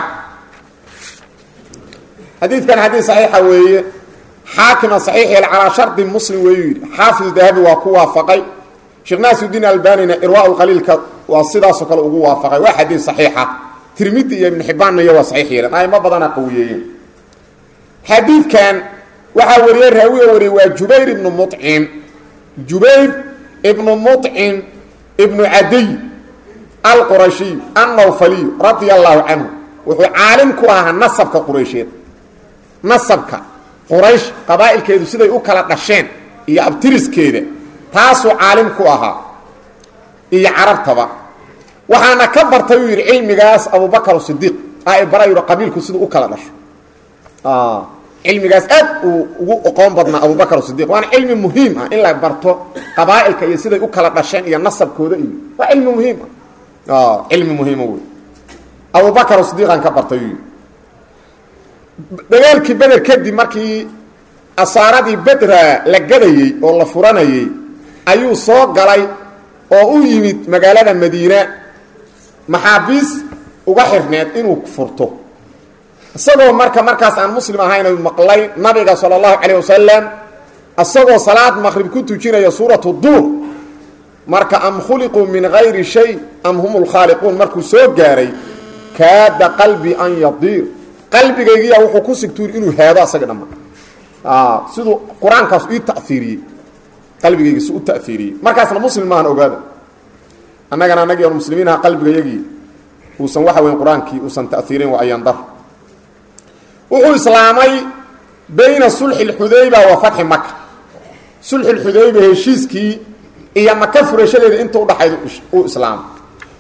xadiidkan xadiid saxiixa weeye xaakima saxiix yeel calaa shardi muslim weeyuu yidhi xaafidu dahabi waa ku waafaqay sheekh naasiudiin albanina irwaa lqaliilka waa sidaasoo kale ugu waafaqay waa xadiid saxiixa tirmidi iyo ibnu xibbaanna iyo waa saxiix yeeleen aimo badana qawiyeeyeen xadiidkan waxaa wariyey raawiga wariyey waa jubayr ibnu mucim jubayr ibnu mucim ibnu cadiy alqurashiy annawfaliy radia allahu canhu wuxuu caalim ku ahaa nasabka quraysheed nasabka quraysh qabaa'ilkeedu siday u kala dhasheen iyo abtiriskeeda taasuu caalim ku ahaa iyo carabtaba waxaana ka bartay uu yidhi cilmigaas abubakar sidiiq a bara yidhi qabiilku siduu u kala dhasho cilmigaas aad uu ugu oqoon badnaa abubakar sidiq waana cilmi muhiim ah in la barto qabaa'ilka iyo siday u kala dhasheen iyo nasabkooda iyo waa cilmi muhiim ah cilmi muhiima wey abubakar sidiiqaan ka bartay uu yidhi dagaalkii beder kadib markii asaaradii bedra la gadayey oo la furanayey ayuu soo galay oo u yimid magaalada madiina maxaabiis uga xirneed inuu furto isagoo marka markaas aan muslim ahayn maqlay nabiga sala allahu calayh wasalam isagoo salaad maqrib ku tujinaya suuratu duur marka am khuliquu min gayri shay am hum lkhaaliquun markuu soo gaaray kaada qalbi an yadiir qalbigaygiya wuxuu ku sigtuur inuu haado asaga dhamma siduu qur-aankaas ii taiiriyey qalbigaygi si u taiiriyey markaasna muslim maahan ogaada annagana anagii on muslimiin aha qalbigayagii uusan waxa weyn qur-aankii uusan taiirin wa ayandar wuxuu islaamay bayna sulxi اxudayba wa fatxi maka sulxi اxudayba heshiiskii iyo maka furashadeeda inta udhaxayd uu islaamay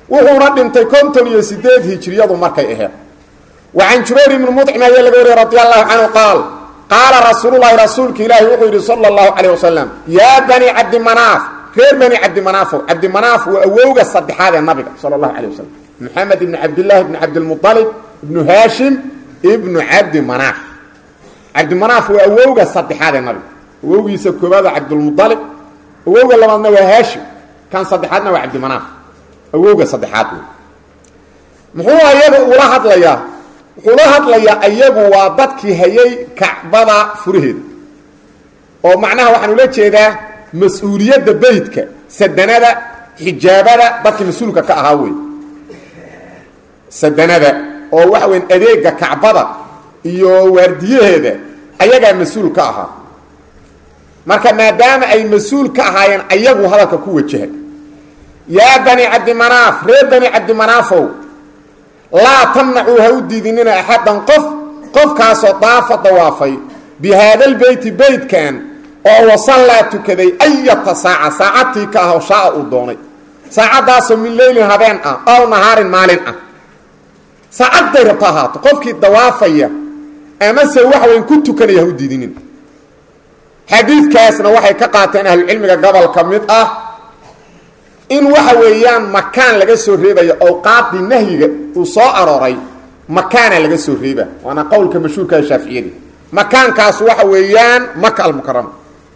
wuxuuna dhintay konton iyo sideed hijriyadu markay aheed wa can jubayr ibni mudcim ayaa laga wariyey radi allahu canhu qaal qaala rasuululahi rasuulka ilaahi wuxuu yidhi sala allahu calayh wasalam yaa bani cabdimanaaf reer bani cabdimanaafo cabdimanaaf waa awowga saddexaad ee nabiga sala allahu calay wasalam maxamed ibni cabdillahi ibni cabdilmualib ibnu haashim ibnu cabdi manaaf cabdimanaaf waa awowga saddexaad ee nabiga awowgiisa koobaad waa cabdulmualib awowga labaadna waa haashim kan saddexaadna waa cabdimanaaf awowga saddexaad wey muxuu ayaga ula hadlayaa wuxuu la hadlayaa ayagu waa dadkii hayay kacbada furaheeda oo macnaha waxaan ula jeedaa mas-uuliyadda beytka sadanada xijaabada dadkii mas-uulka ka ahaa wey sadanada oo waxa weyn adeega kacbada iyo waardiyaheeda ayagaa mas-uul ka ahaa marka maadaama ay mas-uul ka ahaayeen ayagu hadalka ku wajahay yaa bani cabdimanaaf reer bani cabdimanaafow laa tamnacuu ha u diidinina axadan qof qofkaasoo daafa dawaafay bi haadalbeyti beytkan oo wasallaa tukaday ayata saaca saacadtii ka ah oo shaaa uu doonay saacaddaasoo min leylin habeen ah ow nahaarin maalin ah saacadday rabto ahaato qofkii dawaafaya amase waxa weyn ku tukanaya ha u diidinin xadiidkaasna waxay ka qaateen ahlucilmiga gobol ka mid ah in waxa weeyaan makaan laga soo reebayo awqaadii nahyiga uu soo arooray makaana laga soo reeba waana qowlka mashhuurka shaaficiyada makaankaas waxa weeyaan maka almukarama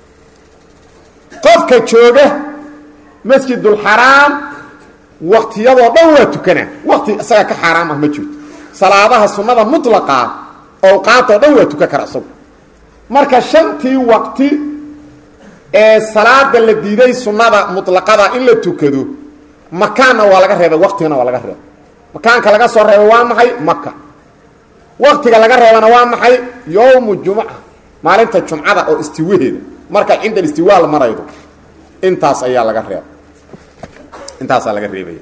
qofka jooga masjidulxaraam waktiyadoo dhan waa tukanaa wakti isaga ka xaaraam ah ma jirto salaadaha sunnada mutlaqaa awqaadoo dhan waa tukan kara isagu marka shantii waqti ee salaada la diiday sunnada mutlaqada in la tukado makaanna waa laga reebay waqtigana waa laga reebay makaanka laga soo reebay waa maxay maka waqtiga laga reebana waa maxay yowmu jumca maalinta jumcada oo istiwaheeda marka cinda istiwa la maraydo intaas ayaa laga reebay intaasaa laga reebaya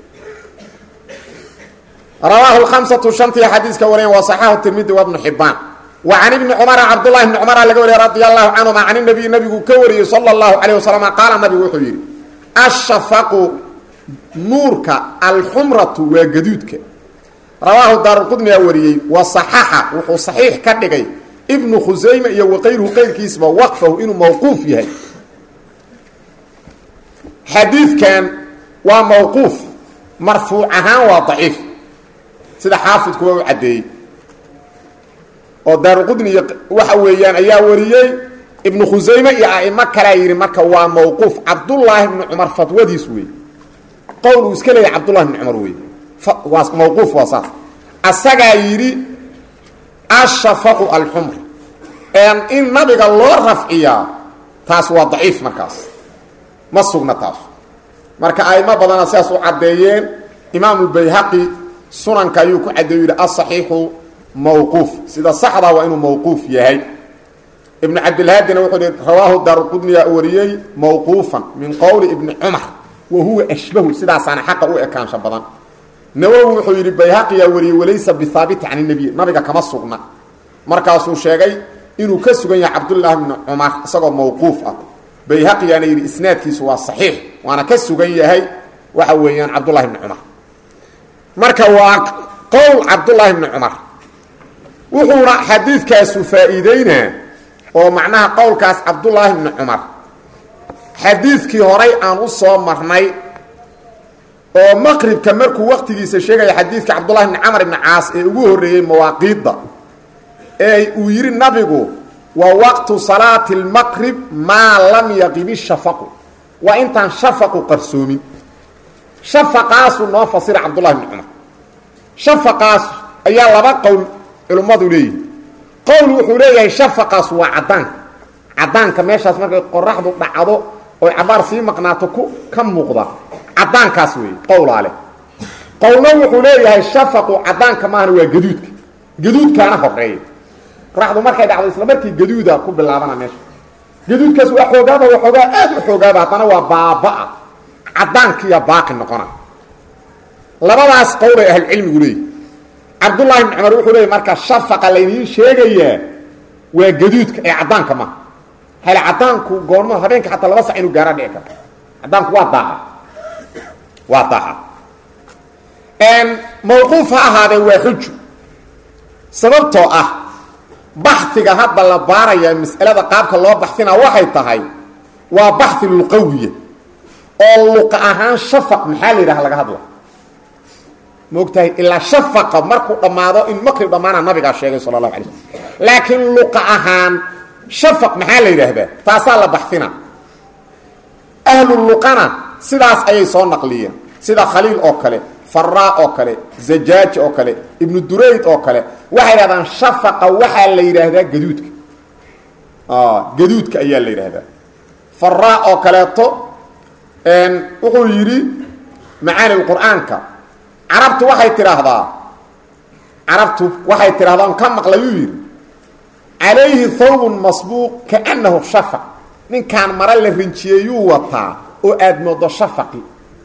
rawaahu lhamsatu shantii xadiiska wariyan waa saxaahu tirmidi wa bnu xibaan wa can ibni cumara cabdullahi bni cumara laga wariyay radi allahu canhuma can nabiy nabigu ka wariyey sala allahu calayh wasalam qaala nabigu wuxuu yidhi ashafaqu nuurka alxumratu waa gaduudka rawaahu daaruqudniyaa wariyey wa saxaxa wuxuu saxiix ka dhigay ibnu khusayme iyo waqayruhu qayrkiisba waqfahu inuu mawquuf yahay xadiidkan waa mawquuf marfuuc ahaan waa daciif sida xaafidku waa u caddeeyey oo daaruqudni iyo waxa weeyaan ayaa wariyey ibnu khusayme iyo a'imo kalea yidhi marka waa mawquuf cabdullaahi bni cumar fadwadiis wey qowl uu iska leeyahy cabdullahi bni cumar wey waa mawquuf waa saas asagaa yidhi ashafaqu alxumr in nabiga loo rafciyaa taas waa daciif markaas ma sugna taas marka aimo badana sidaas u caddeeyeen imaamulbayhaqi sunanka ayuu ku caddeeyu yidhi asaxiixu mawquuf sida saxda waa inuu mawquuf yahay ibnu cabdilhaadina wuxuu hi rawaahu daaruqudniya wariyey mawquufan min qowli ibni cumar wa huwa ashbahu sidaasaana xaqa u ekaansha badan nawowi wuxuu yidhi bayhaqiyaa wariyey walaysa bihaabiti can nabiy nabiga kama sugna markaasuu sheegay inuu ka sugan yahay cabdullaahi bni cumar isagoo mawquuf ah bayhaqiyaana yidhi isnaadkiisu waa saxiix waana ka sugan yahay waxa weeyaan cabdullahi bni cumar marka waa qowl cabdullaahi bni cumar wuxuuna xadiidkaasu faa'iideynaa oo macnaha qowlkaas cabdullaahi bni cumar xadiidkii horay aan u soo marnay oo maqribka markuu waqtigiisa sheegaya xadiidka cabdullahi bni camar ibni caas ee ugu horreeyey mawaaqiidda ee uu yidhi nabigu wa waqtu salaati lmaqrib maa lam yaqib ishafaqu waa intaan shafaqu qarsoomin shafaqaasuu noo fasira cabdullahi bni cumar shafaqaas ayaa laba qowl culimmadu leeyihi qowl wuxuu leeyahay shafaqaas waa caddaanka caddaanka meeshaas markay qoraxdu dhacdo oy cabaar sii maqnaato ku ka muuqda caddaankaas weeye qowlaa leh qowlna wuxuu leeyahay shafaqu caddaanka maahana waa gaduudka gaduudkaana horeeya qoraxdu markay dhacdo isla markii gaduuda ku bilaabana meesha gaduudkaas waa xoogaaba waa xoogaa aad u xoogaaba haddana waa baaba-a caddaankiiya baaqi noqona labadaas qowl ay ahlucilmigu leeyihi cabdullaahi bni cumar wuxuu leeyay marka shafaqa laydiin sheegayaa waa gaduudka ee caddaanka maha hale caddaanku goormo habeenka xataa laba sac inuu gaara dhici karto caddaanku waa daaha waa daaha mawquuf ha ahaadee waa xujo sababtoo ah baxiga hadda la baaraya mas'alada qaabka loo baxina waxay tahay waa baxi luqawiya oo luqa ahaan shafaq maxaa la yidhaha laga hadla maogtahay ilaa shafaqa markuu dhammaado in maqrib dhammaana nabigaa sheegay sala allahu alay slm laakiin luqa ahaan shafaq maxaa la yidhaahdaa taasaa la baxina ahlu luqana sidaas ayay soo naqliyeen sida khaliil oo kale faraa oo kale zajaaj oo kale ibnu durayd oo kale waxay yidhahdaan shafaqa waxaa la yidhaahdaa gaduudka gaduudka ayaa la yidhaahdaa faraa oo kaleeto wuxuu yidhi macaani qur'aanka carabtu waxay tidhaahdaa carabtu waxay tidhahdaa on ka maqlayuu yidhi calayhi thawbun masbuuq kaannahu shafaq ninkaan mara la rinjiyeeyuu wataa oo aada moodo shafaqi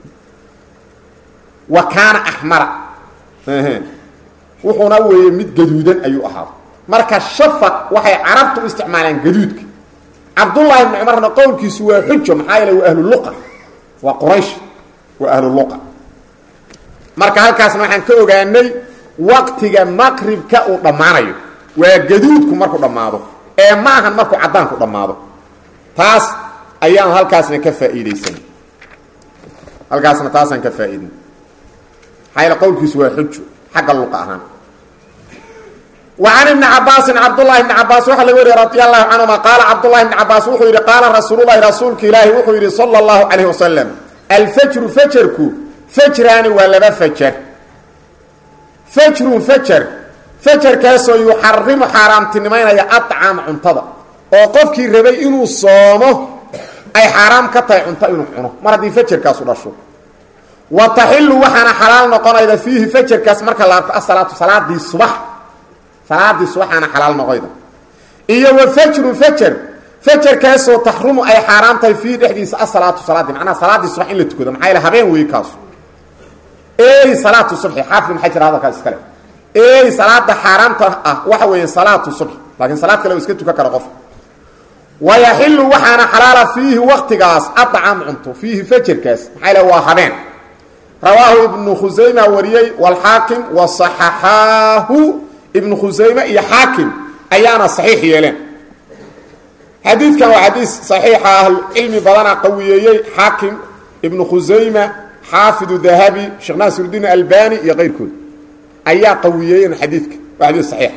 wa kaana axmara wuxuuna weeye mid gaduudan ayuu ahaa marka shafaq waxay carabtu u isticmaalaan gaduudka cabdullaahi ibni cumarna qowlkiisu waa xujo maxaa yeele waa ahlu luqa waa quraysh waa ahlu luqa marka halkaasna waxaan ka ogaanay waqtiga maqribka uu dhammaanayo waa gaduudku markuu dhammaado ee ma ahan markuu caddaanku dhammaado taas ayaan halkaasna ka faa'iidaysan halkaasna taasaan ka faa'iidin maxaa yaele qowlkiisu waa xujo xagga luqa ahaan wa can ibni cabaasin cabdullahi bni cabaas waxaa laga wariye radi allahu canhuma qaala cabdullahi bni cabaas wuxuu yidhi qaala rasuululahi rasuulka ilaahi wuxuu yidhi sala allahu calayh wasalam alfajru fajarku fajraani waa laba fajar fajrun fajar fajarkaasoo yuxarimu xaaraamtinimaynaya acaama cuntada oo qofkii rabay inuu soomo ay xaaraam ka tahay cunto inuu cuno mar haddii fajarkaasu dhasho wa taxilu waxaana xalaal noqonayda fiihi fajarkaas marka la arko asalaatu salaadii subax salaadii subaxaana xalaal noqoyda iyo wa fajrun fajar fajarkaasoo taxrumu ay xaaraam tahay fiihi dhexdiisa asalaatu salaadii macnaha salaadii subax in la tukado maxaa yaele habeen weeye kaasu ey salaatu subxi xaafid maxay jira hadalkaas iskale ey salaada xaaraamta ah waxa weeye salaatu subx laakiin salaad kale iska tukan kara qof wayaxilu waxaana xalaala fiihi waktigaas adcaam cunto fiihi fajarkaas maxaa le waa habeen rawaahu ibnu khusayma wariyey walxaakim wasaxaxaahu ibnu khusayme iyo xaakim ayaana saxiix yeeleen xadiidkan waa xadiis saxiixa ahlucilmi badana qawiyeeyey xaakim ibnu khusayma xaafidu dahabi sheekh naasirudiin albani iyo keyrkood ayaa qawiyeeyeen xadiidka waa xadiis saxiixa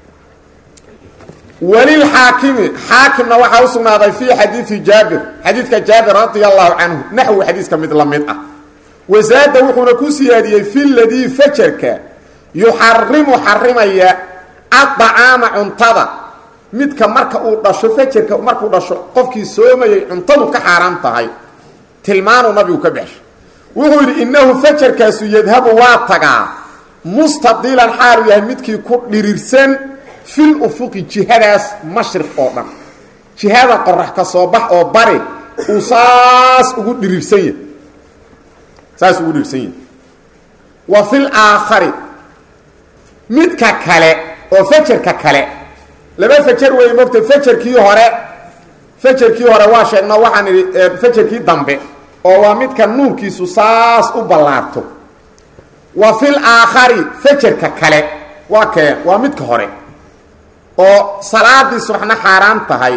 walilxaakimi xaakimna waxaa u sugnaaday fii xadiidi jaabir xadiidka jaabir radia allahu canhu naxwi xadiiska mid la mid ah wasaada wuxuuna ku siyaadiyey fi ladii fajarka yuxarimu xarimaya adacaama cuntada midka marka uu dhasho fajarka markuu dhasho qofkii soomayay cuntadu ka xaaraam tahay tilmaanuu nabigu ka baxshay wuxuu yidhi innahu fajarkaasu yadhabu waa tagaa mustadilan xaalu yahay midkii ku dhirirsan fil ufuqi jihadaas mashriq oo dhan jihada qorax ka soo bax oo bari uu saas ugu dhirirsan yahy saas ugu dhirirsan yahay wa fil aakhari midka kale oo fajarka kale laba fajar weeye mogta fajarkii hore fajarkii hore waa sheegno waxaan idhi fajarkii dambe oo waa midka nuurkiisu saas u ballaarto wa fil aakhari fajarka kale waa kee waa midka hore oo salaadii subaxna xaaraan tahay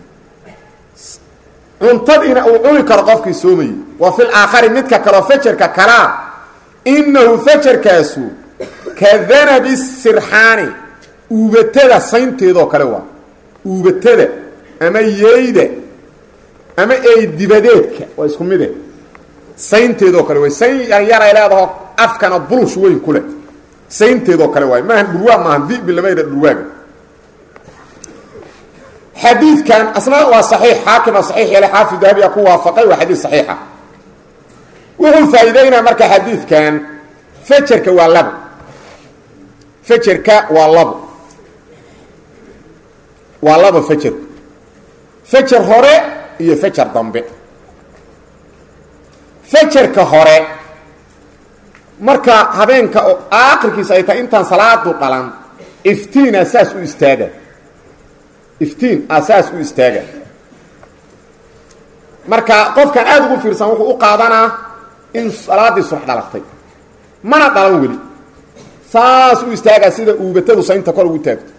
cuntadiina uu cuni karo qofkii soomayey wa fil aakhari midka kaleo fajarka kalaa innahu fajarkaasu ka danabi sirxaani uubatada saynteedoo kale waa uubatada ama yeyda ama eydibadeedka waa isku mide saynteedoo kale way sayn yaryaray leedaho afkana bulush weyn ku leh saynteedoo kale waay maahan dhurwaa maahan dibi lama yidha dhurwaaga xadiidkan asna waa saxiix xaakima saxiix yeele xaafid dahabiya ku waafaqay waa xadiid saxiixa wuxuu faa'iideynaa marka xadiidkan fajarka waa labo fajarka waa labo waa labo fajarku fajar hore iyo fajar dambe fajarka hore marka habeenka oo aakhirkiisa ay tahay intaan salaadu dhalan iftiina saas u istaaga iftiin a saas u istaaga marka qofkan aada ugu fiirsan wuxuu u qaadanaa in salaadii subax dhalatay mana dhalan weli saas u istaagaa sida uubatadu saynta kor ugu taagto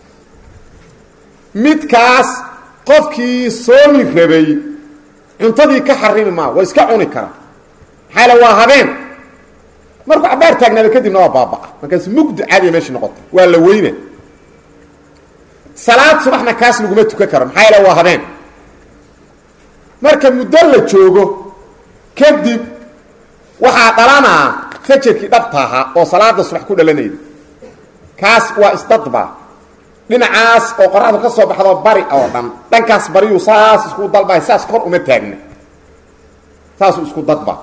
midkaas qofkii soomi rabay cuntadii ka xarimi maa waa iska cuni karaa maxaa waa habeen markuu cabaar taagnaada kadibna waa baaba'a markaas mugdi caadiya meeshii noqota waa la weyna salaad subaxna kaas laguma tukan karo maxaa yaele waa habeen marka muddo la joogo kadib waxaa dhalanaa fajarkii dhabta ahaa oo salaada subax ku dhalanayda kaas waa isdadba dhinacaas oo qoraxdu ka soo baxdo bari oo dhan dhankaas bariyuu saas isku dalba saas kor uma taagna saasuu isku dadba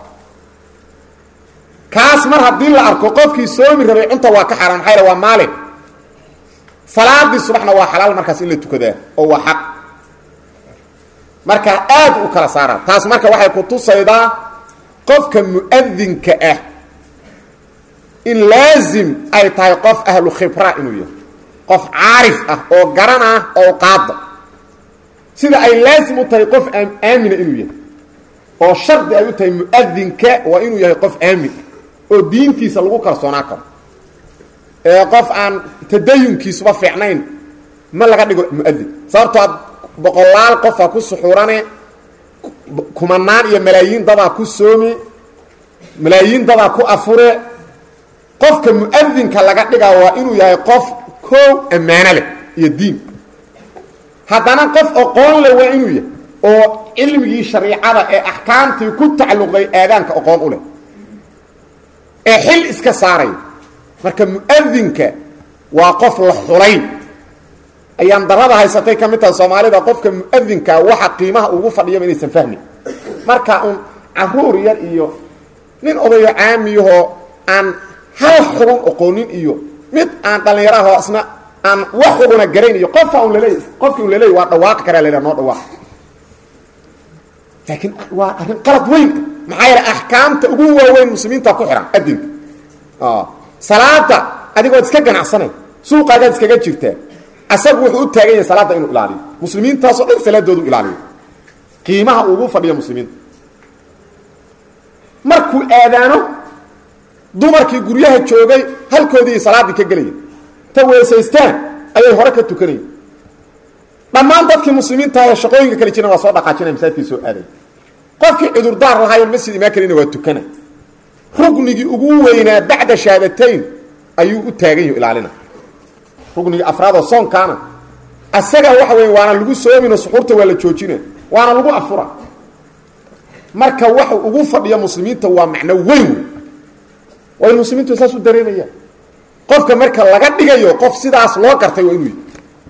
kaas mar haddii la arko qofkii soomi rabay cunta waa ka xaaraan maxaa waa maalin salaadii subaxna waa xalaal markaas in la tukadaa oo waa xaq marka aad u kala saara taas marka waxay ku tusaydaa qofka mu'adinka ah in laazim ay tahay qof ahlu khibra inuu yahay qof caarif ah oo garan ah oo qaada sida ay laazim u tahay qof aamina inuu yahay oo shardi ay u tahay mu'adinka waa inuu yahay qof aamin oo diintiisa lagu kalsoonaa karo ee qof aan tadayunkiisuba fiicnayn ma laga dhigo muadin sababtoo ad boqolaal qofaa ku suxurane kumanaan iyo malaayiin dadaa ku soomi malaayiin dadaa ku afure qofka muadinka laga dhigaa waa inuu yahay qof koow ammaano leh iyo diin haddana qof aqoon leh waa inuu yahay oo cilmigii shariicada ee axkaamtii ku tacalluqday aadaanka aqoon u leh ee xil iska saaraya marka muadinka waa qof la xulay ayaan darada haysatay ka mid taha soomaalida qofka muadinka waxa qiimaha ugu fadhiyaba inaysan fahmin marka un caruur yar iyo nin odayo caamiyahoo aan hal xugun oqoonin iyo mid aan dhallinyaraho isna aan wax xuguna garayn iyo qofka un laleey qofkii un laleey waa dhawaaqi karaa la noo dhawaaq laakiin waa arrin qalad weyn maxaa yeele axkaamta ugu waaweyn muslimiinta ku xihan adinka salaada adigood iska ganacsanay suuqaagaad iskaga jirtaa asagu wuxuu u taagan yahay salaadda inuu ilaaliyo muslimiintaasoo dhan salaadoodu ilaaliyo qiimaha ugu fadhiya muslimiinta markuu aadaano dumarkii guryaha joogay halkoodii salaaddii ka gelaya ta weesaystaan ayay hore ka tukanaya dhammaan dadkii muslimiinta ee shaqooyinka kale jirna waa soo dhaqaajinaya masaajidkii soo aaday qofkii cudurdaar lahaayoon masjid imaan karina waa tukana rugnigii ugu weynaa bacda shahaadatayn ayuu u taagan yaho ilaalina rugnigii afraadoo soonkaana asaga waxa weya waana lagu soomino suxuurta waa la joojina waana lagu afura marka waxa ugu fadhiya muslimiinta waa macno weyn waa in muslimiintu saas u dareemaya qofka marka laga dhigayo qof sidaas loo gartay waa inuu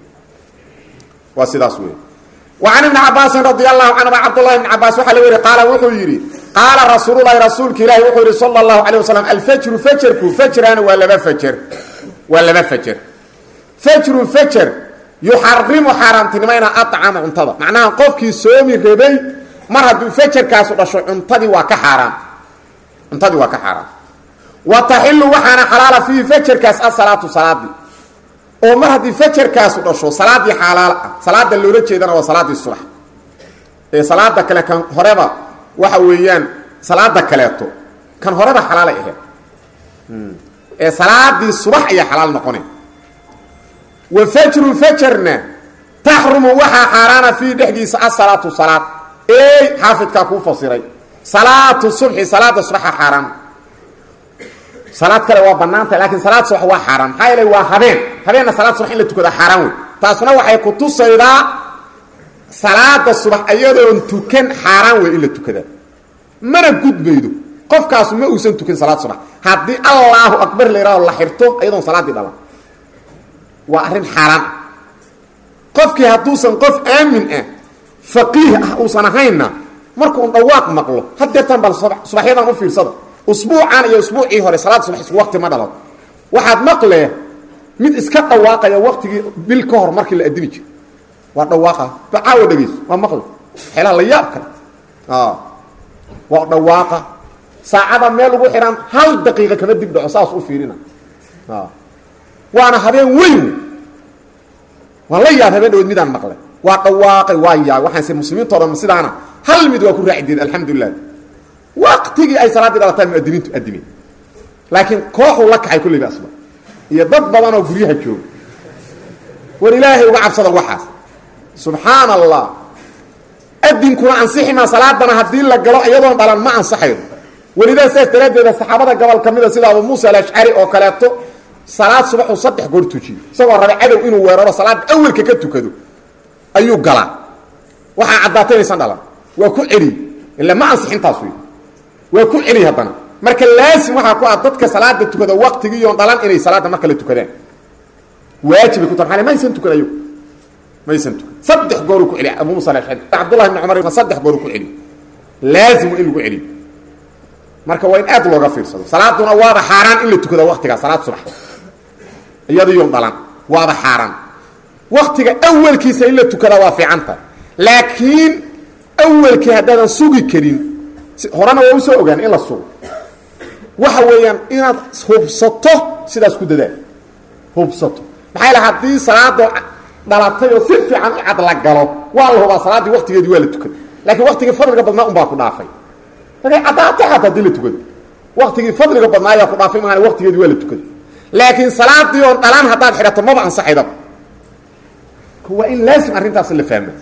waa sidaas wey وعن بن عabاasi رضي الله عنهma cبداللhi بن عabاس waxa la weri qaala wuxuu yidhi qaala rasuul الlahi rasuulka ilahi wuxuu yihi slى الlaهu عليه وsلم alfjru fjrku fjrana waa laba fjr waa laba fjr fjru fjr yuxarimu xaaraamtinimayna aطcama cuntada macnaha qofkii soomi rabay mar hadduu fjrkaasu dhasho cuntadii waa ka xaaraam cuntadii waa ka xaaraam wa taxilu waxaana xalaala fiihi fjrkaas asalaatu salaadii oo mar haddii fajarkaasu dhasho salaadii xaalaal ah salaada loola jeedana waa salaadii subax ee salaada kale kan horeba waxa weeyaan salaada kaleeto kan horeba xalaalay ahayd ee salaadii subax ayaa xalaal noqonay wa fajru fajarna taxrumu waxaa xaaraana fiihi dhexdiisa asalaatu salaad ey xaafidkaa kuu fasiray salaatu subxi salaada subaxa xaaraan salaad kale waa banaanta laakiin salaad subax waa xaaraan maxaa yeelay waa habeen habeenna salaad subax in la tukada xaaraan wey taasuna waxay ku tusaydaa salaada subax ayadoon tukan xaaraan wey in la tukada mana gudbaydo qofkaasu ma uusan tukan salaad subax haddii allaahu akbar la yidhahdo la xirto ayadoon salaaddii dhalan waa arrin xaaraan ah qofkii hadduusan qof aamin ah faqiih ah uusan ahaynna markuu dhawaaq maqlo hadeertaan bal subaxyadan u fiirsada usbuucan iyo usbuucii hore salaad subax isku waqti ma dhalo waxaad maqlee mid iska dhawaaqaya waqtigii bil ka hor markii la adimi jiro waa dhawaaqa bacaawa dhegeyso waa maqle xeelaha la yaab kale waa dhawaaqa saacada meel ugu xidhan hal daqiiqa kama dib dhaco saas u fiirina waana habeen weyn waan la yaab habeen dhaweed midaan maqlay waa dhawaaqay waa yaab waxaanse muslimiinto dhan sidaana hal mid waa ku raaci diin alxamdulilah waqtigii ay salaaddii dhalataan muadiniintu adimeen laakiin kooxuu la kacay kulliba asba iyo dad badan oo guryaha jooga war ilaahay uga cabsada waxaas subxaana allah adinkuna ansixi maa salaadana haddii la galo iyadoon dhalan ma ansaxayo welidaa saas daraaddeeda saxaabada gobol ka mida sida abu muusa alashcari oo kaleeto salaad subaxuu saddex goor tujiyo isagoo raba cadow inuu weeraro salaad awelka ka tukado ayuu galaa waxaa caddaatay inaysan dhalan waa ku celiy ila ma ansixintaas wey waa ku celiy haddana marka laasim waxaa ku ah dadka salaada tukada waktigiiyoon dhalan inay salaadda mar kale tukadaan waajibay ku tahay maysan tukan ayagu maysan tukan saddex gooruu ku celiy abu musa alashcari cabdullahi ibni cumar saddex gooruu ku celiy laazim waa in lagu celiyo marka waa in aad looga fiirsado salaaduna waaba xaaraan in la tukada waktigaa salaad subax iyadiiyoon dhalan waaba xaaraan waktiga awelkiisa in la tukadaa waa fiicanta laakiin awelkii haddaadan sugi karin horena waa usoo ogaan in la sugo waxa weeyaan inaad hubsato sidaas ku dadaal hubsato maxaa la haddii salaadoo dhalatay oo si fiican u cad la galo waa la hubaa salaaddii waktigeedii waa la tukada laakiin waktigii fadliga badnaa un baa ku dhaafay markay caddaata xataa hadii la tukado waktigii fadliga badnaa ayaa ku dhaafay maana waktigeedii waa la tukada laakiin salaadii oon dhalaan haddaad xidhato maba ansaxaydaba waa in laasim arrintaas la fahmo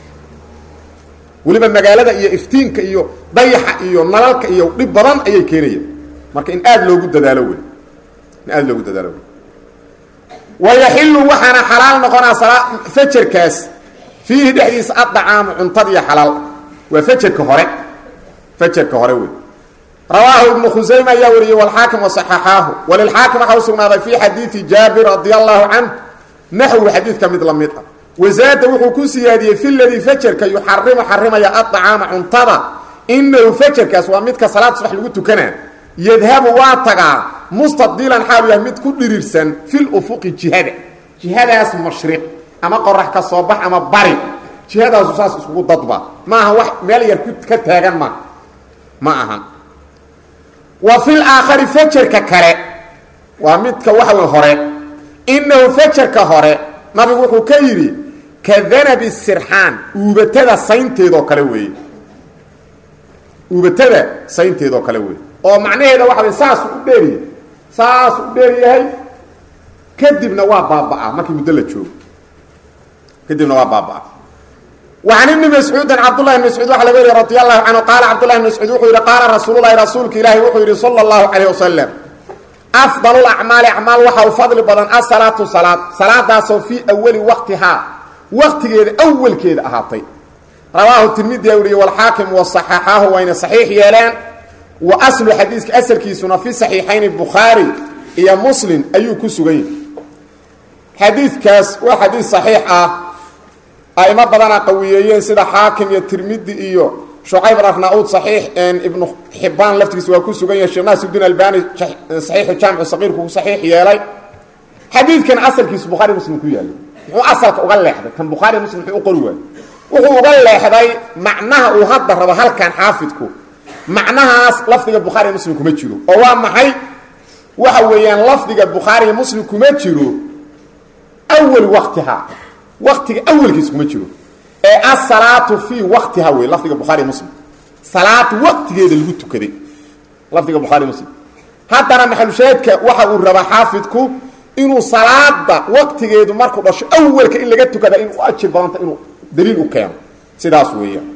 weliba magaalada iyo iftiinka iyo dayaxa iyo nalalka iyo dhib badan ayay keenayaan marka in aad loogu dadaalo wey in aad loogu dadaalo wey wayaxilu waxaana xalaal noqonaa sala fajarkaas fiihi dhexdiisa addacaamu cuntad iyo xalaal waa fajarka hore fajarka hore wey rawaahu ibnu khusayma ayaa wariyey walxaakim wasaxaxaahu walilxaakim waxaa u sugnaaday fii xadiidi jaabir radia allahu canh naxwu xadiidka mid la mid ah wasaada wuxuu ku siyaadiyey fi ladii fajarka yuxarimu xarimaya addacaama cuntada inahu fajarkaas waa midka salaad subax lagu tukanaa yadhabu waa tagaa mustadilan xaalu yahay mid ku dhirirsan fil ufuqi jihada jihadaas mashriq ama qorax ka soo bax ama bari jihadaasu saas iskugu dadba ma aha wax meel yar ka taagan ma ma aha wa fil aakhari fajarka kale waa midka waxa wey hore inahu fajarka hore nabigu wuxuu ka yidhi ka danabi sirxaan uubatada saynteedoo kale weeye uubatada saynteedoo kale weeye oo macnaheeda waxa wey saasuu u dheeryahay saasuu u dheer yahay kadibna waa baaba'aa markii muddo la joogo kadibna waa baaba'aa وعن بن مسعوud cبدالله بن مسعوud waa laga weriy رضي الله عنه qال cبدالله بن مسعوud wuxuu yihi qاala رasuuل الlahi rasuulka ilaahi wuxuu yihi slى الlaه عليه وسلم أفضل الأعماaل أعماal waxa u fadli badan aلصلاaةu صلاad salaadaasoo fii أwli waqtihaa waqtigeeda أwlkeeda ahaatay rawaahu تirmidiya weriye والxaakim وصaxaxaahu wayna صaxiix yeeleen wa أslu xadiiska asalkiisuna fi صaxiixayn bukhaarي iyo mslim ayuu ku sugan yahy xadiidkaas waa xadiis صaxiix ah aimo badana qawiyeeyeen sida xaakim iyo tirmidi iyo shucayb arnaud saxiix ibnu xibaan laftigiisa waa ku sugan yahay sheekh naasirudin albani saxiixu jaamicu saqiirku ku saxiix yeelay xadiidkan asalkiisu bukhaari muslim ku yaallay muxuu asalka uga leexday kan bukhaari muslim muxuu u qori waayey wuxuu uga leexday macnaha uu hadda rabo halkan xaafidku macnahaas lafdiga bukhaari muslim kuma jiro oo waa maxay waxa weeyaan lafdiga bukhaari muslim kuma jiro awal waqtiha waqtiga awelkiisa kuma jiro ee asalaatu fii waqtiha wey lafdiga bukhaari muslim salaad waqtigeeda lagu tukaday lafdiga bukhaari muslim haddana maxalushaahidka waxa uu rabaa xaafidku inuu salaada waqtigeedu markuu dhasho awelka in laga tukada in u ajir badanta inuu daliil u keeno sidaas weeyaan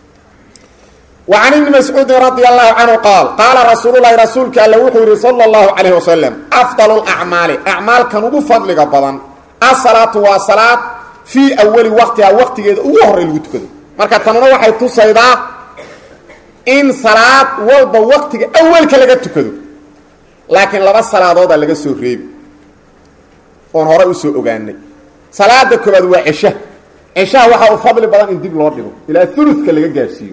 وعن بن مسعوud رضي الله عنه قال قاaلa رasuuل الlahi rasuulka all wuxuu yihi slى الlaه عليه وسلم أفضل الأعماaل أعmaalkan ugu fadliga badan aلصلاaةu waa salaad fii awali waqtiha waqtigeeda ugu horey lagu tukado marka tanuna waxay tusaydaa in salaad walba waqtiga awalka laga tukado laakiin laba salaadooda laga soo reebi oon hore usoo ogaanay salaada koobaad waa cesha ceshaha waxaa u fadli badan in dib loo dhigo ilaa uluka laga gaarsiiyo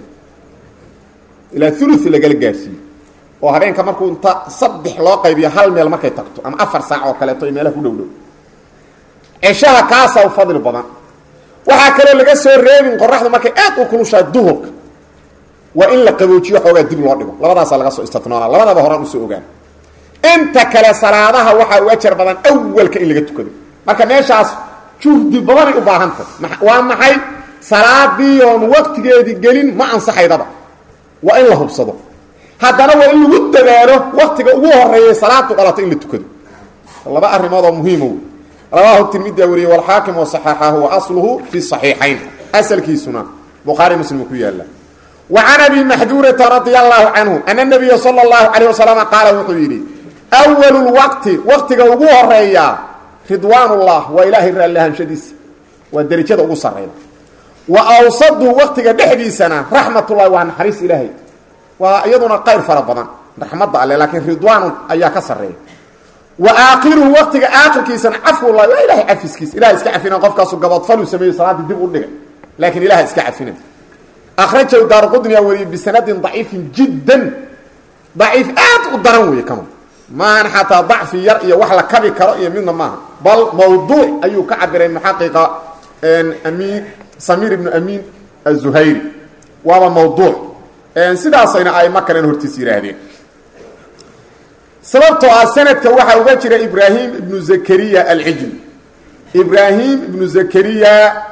ilaa ulu lagala gaarsiiyo oo habeenka markuu inta saddex loo qaybiyo hal meel markay tagto ama afar saac oo kaleeto ay meelaha ku dhow dhow ceshaha kaasaa u fadli badan waxaa kaloo laga soo reebin qoraxdu markay aad u kulushahay duhurka waa in la qaboojiyo xoogaa dib loo dhigo labadaasaa laga soo istinoona labadaba horaan usoo ogaan inta kale salaadaha waxaa u ajar badan awalka in laga tukado marka meeshaas juhdi badanay u baahantah waa maxay salaadii oon waqtigeedii gelin ma ansaxaydaba waa in la hubsado haddana waa in lagu dadaalo waktiga ugu horeeyay salaadu dhalato in la tukado laba arrimood oo muhiimo rawaahu tirmidia wariyey walxaakim wasaxaxahu wa asluhu fi saxiixayn asalkiisuna bukhaari muslim ku yaala wa can abi maxduurata radia allahu canhu ana nabiya sala allahu calayh wasalama qaala wuxuu yidhi awalu lwaqti waqtiga ugu horeeya ridwaanullah waa ilaahay raalliahaanshadiisa waa derajada ugu sarreyda wa awsadu waqtiga dhexdiisana raxmatullahi waa naxariis ilaahay waa iyaduna qayr fara badan raxmadda alle laakiin ridwaanun ayaa ka sarreeya wa aakhiruhu waqtiga aakhirkiisana cafwullahi waa ilahay cafiskiisa ilaha iska cafina qofkaasu gabadfalu sameeyo salaaddii dib u dhigay laakiin ilaha iska cafina akhrajahu daarqudniya wariyey bisanadin daciifin jiddan daciif aad u daran weeye kama maahan xataa dacfi yar iyo wax la kabi karo iyo midna maaha bal mawduuc ayuu ka cabiray muxaqiqa amiin samiir ibnu amiin azuhayri waaba mawduuc sidaasayna aimo kalen hortiis yihaahdeen sababtoo ah sanadka waxaa uga jira ibraahim ibnu zakariya alcijli ibraahim ibnu zakariya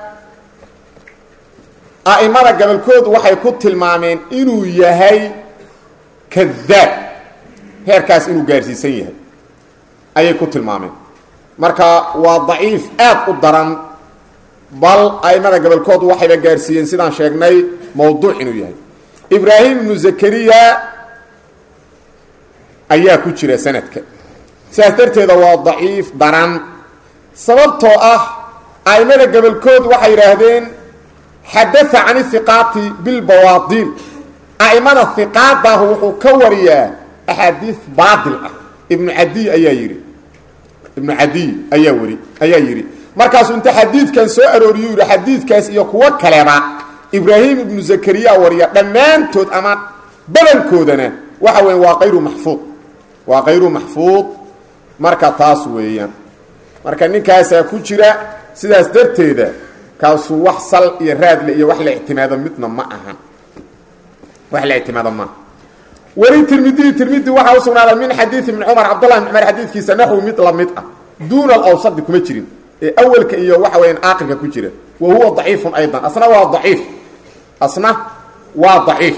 a'imada gobolkoodu waxay ku tilmaameen inuu yahay kadaab heerkaas inuu gaarsiisan yahay ayay ku tilmaameen marka waa daciif aad u daran bal a'imada gobolkoodu waxayba gaarsiiyeen sidaan sheegnay mawduuc inuu yahay ibraahim ibnu zakariya ayaa ku jira sanadka sidaas darteeda waa daciif daran sababtoo ah a'imada gobolkoodu waxay yidhaahdeen xadaa can ihiqaati bilbawaadiil a'imada hiqaadahu wuxuu ka wariyaa axaadiis baatil ah ibnu cadiy ayaa yidhi ibnu cadiy ayaa wari ayaa yidhi markaasuu inta xadiidkan soo arooriyu yidhi xadiidkaas iyo kuwo kaleba ibraahim ibnu zakariya wariya dhammaantood ama badankoodana waxa weya waa kayru maxfuud waa kayru maxfuud marka taas weeyaan marka ninkaasaa ku jira sidaas darteeda kaasu wax sal iyo raadle iyo wax la ictimaado midna ma ahan wax la ictimaado maaha weli tirmidiyi tirmidi waxaa usugnaaday min xadiidi ibni cumar cabdullah ibn cumar xadiidkiisa naxwi mid la mid ah duuna alawsadi kuma jirin ee awelka iyo waxa weeyaan aakhirka ku jira wa huwa daciifun aydan asna waa daciif asna waa daciif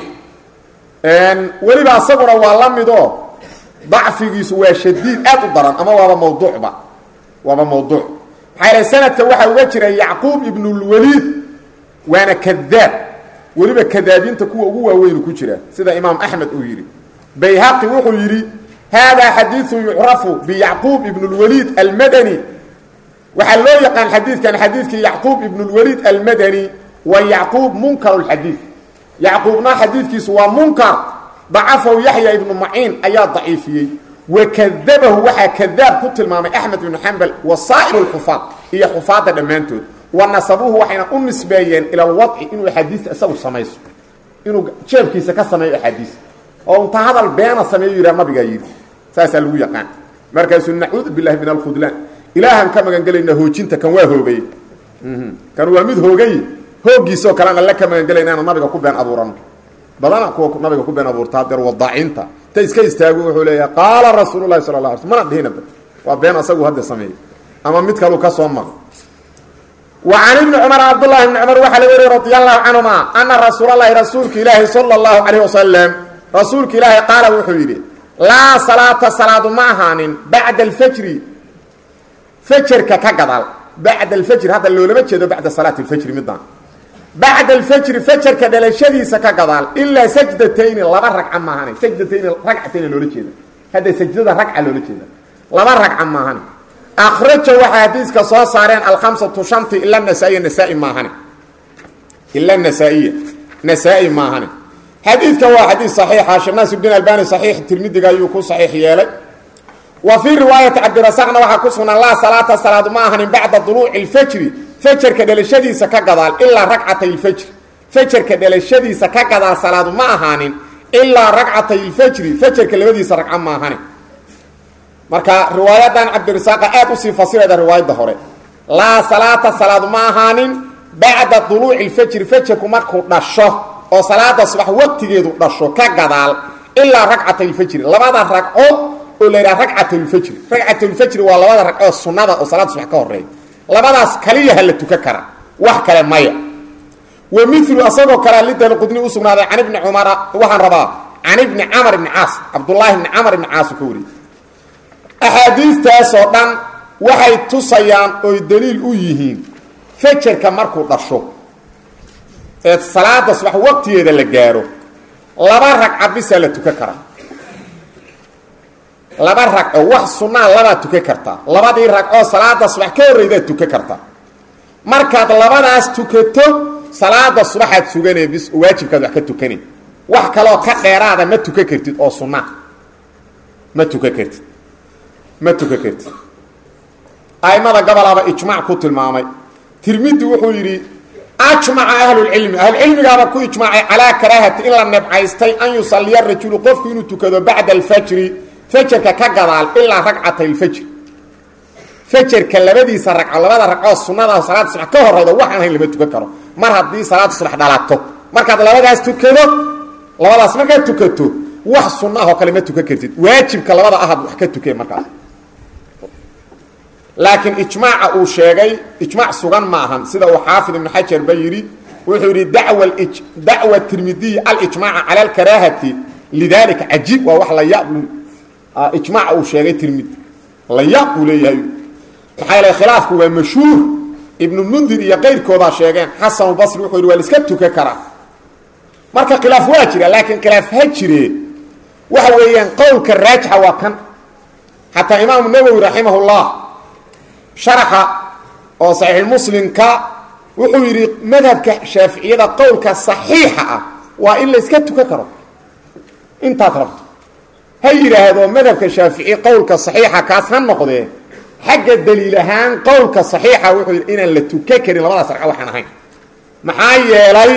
weliba asaguna waa la midoo dacfigiisu waa shadiid aad u daran ama waaba mawduucba waaba mawduuc maxaa yahay sanadka waxaa uga jira yacquub ibnulwaliid waana kadaab weliba kadaabiinta kuwa ugu waaweynu ku jira sida imaam axmed uu yidhi bayhaqi wuxuu yidhi haadaa xadiiu yucrafu biyacquub ibn اlwaliid almadani waxaa loo yaqaan xadiidkan xadiidkii yacquub ibn اlwaliid almadani wa yacquub munkar اxadiid yacquubna xadiidkiisu waa munkar dacafahu yaxya ibnu maciin ayaa daciifiyey wakadabahu waxaa kadaab ku tilmaamay axmed ibnu xambal wa saa'ir اlxufaad iyo xufaadda dhammaantood wa nasabuhu waxayna u nisbeeyeen ila alwadci inuu axaadiista isagu samayso inuu jeebkiisa ka sameeyo axaadiis oo inta hadal beena sameeyo yidhaha nabigaa yidhi saasaa lagu yaqaan markaasuu nacuudu billahi min alkhudlaan ilaahan ka magan gelaynaa hoojinta kan waa hoogay kan waa mid hoogay hooggiisoo kalean alle ka magan gelayna inaan nabiga ku been abuurano badana kuwa nabiga ku been abuurta hadeer wadaacinta ta iska istaago wuxuu leeyahay qaala rasuulu lahi sala la ala sl mana dhihinaba waa been asagu hadda sameeyey ama mid kaluu ka soo maqo wa can ibni cumar cabdullahi ibni cumar waxaa laga wariy radi allahu canhuma ana rasuulalahi rasuulka ilaahi sala allahu calayh wasalam rasuulka ilaahi qaala wuxuu yidhi laa salaata salaadu ma ahaanin bacda alfajri fajarka ka gadaal bacda alfajri hadda loolama jeedo bacda salaati alfajri midaan bacda alfajri fajarka dhalashadiisa ka gadaal ilaa sajdatayni laba ragca maahane sajdatayni ragcatayni loola jeeda hadda sajdada ragca loola jeeda laba ragca maahane akraja waxay xadiiska soo saareen alkhamsatu shanti ila nasaa-iya nasaa-i maahane ila nasaa-iya nasaa-i maahane xadiidka waa xadiid saxiixa sheekh naasirdiin albani saxiix tirmidiga ayuu ku saxiix yeelay wa fii riwaayati cabdirasaqna waxaa ku sugnaan laa salaata salaadu ma ahanin bacda duluuci lfajri fajarka dhalashadiisa ka gadaal ilaa ragcatay lfajri fajarka dhalashadiisa ka gadaal salaadu ma ahaanin ilaa ragcatay lfajri fajarka labadiisa ragco ma ahanin marka riwaayadan cabdirasaaqa aad usii fasirayda riwaayadda hore laa salaata salaadu ma ahaanin bacda duluuci lfajri fajarku markuu dhasho oo salaada subax waqtigeedu dhasho ka gadaal ilaa ragcatay lfajri labada ragco oo la yidhaha ragcatulfajri ragcatulfajri waa labada ragcoo sunnada oo salaada subax ka horeeya labadaas kaliyaha la tukan kara wax kale maya wa milu asagoo kalea lidalqudni u sugnaaday can ibni cumara waxaan rabaa can ibni camar ibni caas cabdullaahi ibni camar ibni caas uu ka wariyey axaadiistaasoo dhan waxay tusayaan oy daliil u yihiin fajarka markuu dhasho ee salaada subax waqtigeeda la gaaro laba ragca bisaa la tukan karaa laba ragco wax sunnaa labaad tukan kartaa labadii ragcoo salaada subax ka horreydaad tukan kartaa markaad labadaas tukato salaada subaxaad suganee bis waajibkaad wax ka tukane wax kaloo ka dheeraada ma tukan kartid oo sunnaa ma tukan kartid ma tukan kartid aimada gobolaaba ijmac ku tilmaamay tirmidi wuxuu yidhi ajmaca ahlulcilmi ahlucilmigaaba ku ijmaacay calaa karaahati in la nebcaystay an yusaliya rajulu qofku inuu tukado bacda alfajri fajarka ka gadaal ilaa ragcatay lfajr fajarka labadiisa ragco labada ragcoo sunnada salaada subax ka horeyda waxaan hayn lama tukan karo mar haddii salaada subax dhalato markaad labadaas tukado labadaas markaad tukato wax sunna ah oo kale ma tukan kartid waajibka labada ahad wax ka tukee markaas laakiin ijmaaca uu sheegay ijmaac sugan ma ahan sida uu xaafid ibnu xajar ba yidhi wuxuu yidhi dawa dacwa tirmidiy alijmaaca cala alkaraahati lidalika cajiib waa wax la yablu ijmaaca uu sheegay tirmidi la yaab buu leeyahay maxaa yeele khilaafku waa mashhuur ibnu mundir iyo qayrkoodaa sheegeen xasanulbasri wuxuu yidhi waa la iska tukan karaa marka khilaaf waa jira laakiin khilaaf ha jire waxa weeyaan qowlka raajixa waa kan xataa imaamu nawowi raximah llah sharaxa oo saxiixulmuslimka wuxuu yidhi madhabka shaaficiyada qowlka saxiixa ah waa in la iska tukan karo intaad rabto ha yidhaahdo madhabka shaafici qowlka saxiixa kaas ha noqdee xagga daliil ahaan qowlka saxiixa wuxuu yidhi inaan la tukan karin labadaas ragco waxaan ahayn maxaa yeelay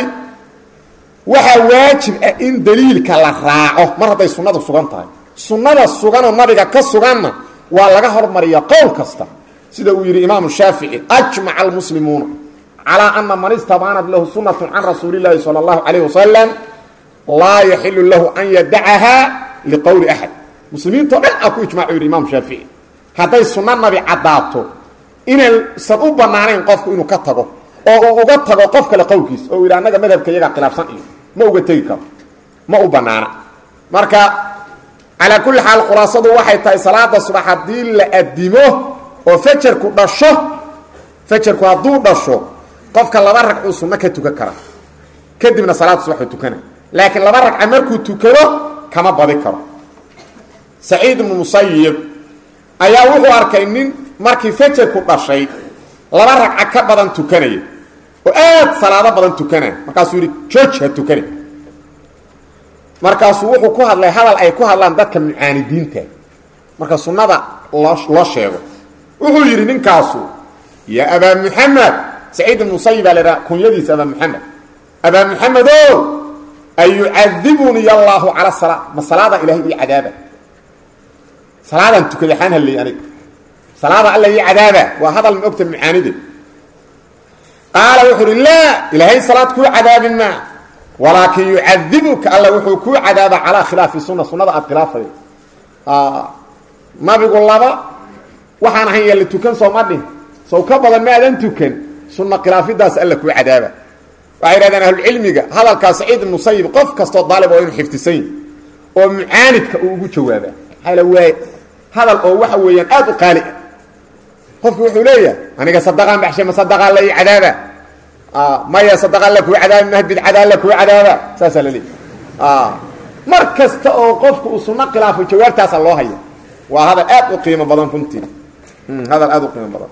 waxaa waajib ah in daliilka la raaco mar hadday sunnadu sugan tahay sunnada suganoo nabiga ka suganna waa laga hormariya qowl kasta sida uu yidhi imaamu shaafici ajmaca almuslimuuna calaa ana man istabaanat lahu sunnatu can rasuuli llaahi sala allahu calayh wasalam laa yaxilu lahu an yadacahaa liqowli axad muslimiintao dhan aa ku ijmacu yidhi imaamu shaafici hadday sunno nabi caddaato inaysan u bannaanayn qofku inuu ka tago oo uu uga tago qof kale qowlkiis oo uu yidhi annaga madhabka iyagaa khilaafsan iyo ma uga tegi karo ma u bannaana marka calaa kulli xaal khulaasadu waxay tahay salaada subax haddii la adimo oo fajarku dhasho fajarku hadduu dhasho qofka laba ragcuu sunno ka tukan kara kadibna salaada subaxuu tukana laakiin laba ragca markuu tukado kama badi karo saciid ibnu musayib ayaa wuxuu arkay nin markii fajarku dhashay laba ragca ka badan tukanaya oo aad salaado badan tukanaya markaasuu yidhi jooj ha tukane markaasuu wuxuu ku hadlay hadal ay ku hadlaan dadka mucaanidiinta marka sunnada loo loo sheego wuxuu yidhi ninkaasu yaa abaa muxamed saciid ibnu musayib baa la idhaha kunyadiisa abaa muxamed abaa muxamed o ayucadibuni allaahu cala salaa ma salaada ilahay ii cadaaba salaadaan tukaday xaan halley aniga salaada alla ii cadaaba waa hadal ma ogta mucaanide qaala wuxuu uhi laa ilaahay salaad kuu cadaabin maa walaakin yucadibuka alla wuxuu kuu cadaaba calaa khilaafi sunna sunnada aad khilaafay nabigu laba waxaan ahayn yaa la tukan soo ma dhihin sow ka badan ma adan tukan sunna khilaafidaas alla kuu cadaaba waxay yidhahdeen ahlucilmiga hadalkaa saciid ibnu sayib qof kastoo daalib oo inuu xifdisan yahi oo mucaanidka uu ugu jawaabaa maxaa waay hadal oo waxa weeyaan aad u qaali ah qofku wuxuu leeyahay aniga sadaqaan baxshay ma sadaqaa la ii cadaaba maya sadaqaa la kuu cadaabi mah bidcadaa la kuu cadaaba saasaa la leeyahy mar kasta oo qofku uu sunno khilaafo jawaabtaasa loo haya waa hadal aad u qiimo badan runtii hadal aad u qiimo badan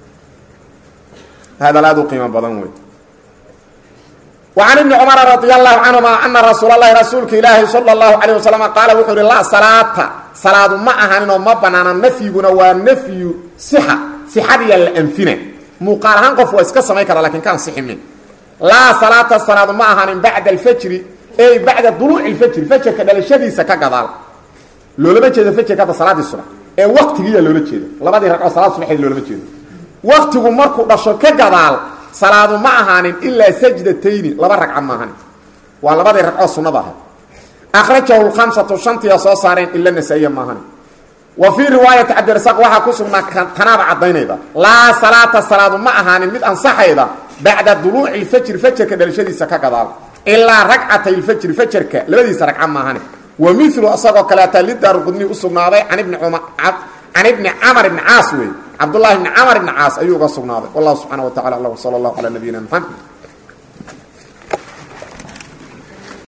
hadal aad u qiimo badan wey وعن بن cمر رضي الله عنهma أنa رasuuل الlahi rasuulka ilaahi slى الlaه عليه وسلم qaala wuxuu hi laa salaata salaadu ma ahaninoo ma banaana nafyiguna waa nafyu صxa صxadiya la anfina muuqaal ahaan qof waa iska samayn kara lakin kaan siximin laa salaata salaadu ma ahanin baعda الfjri ey baعda duluuc الfjri fjrka dhalashadiisa ka gadaal loolama jeedo fjrka hadda salaadii subax ee waktigiiya loola jeeda labadii ragcoo salaad subaxeed loolama jeedo waktigu markuu dhasho ka gadaal salaadu ma ahaanin ilaa sajdatayni laba ragca maahan waa labadii ragcoo sunnada ahay akhrajahu lkhamsatu shantiya soo saareen ila nasaa-iya maahan wa fii riwaayati cabdirasaaq waxaa ku sugnaa tanaaba caddaynayda laa salaata salaadu ma ahaanin mid ansaxayda bacda duluuci lfajri fajarka dhalashadiisa ka gadaal ilaa ragcatay lfajri fajarka labadiisa ragca maahane wa milu asagoo kaleeta lidaar qudni u sugnaaday can ibni cumar can ibni camar ibni caas wey cabdullahi ibni camar ibni caas ayuu uga sugnaaday wallahu subxana wa tacala alam sala allahu calaa nabiyina maxamed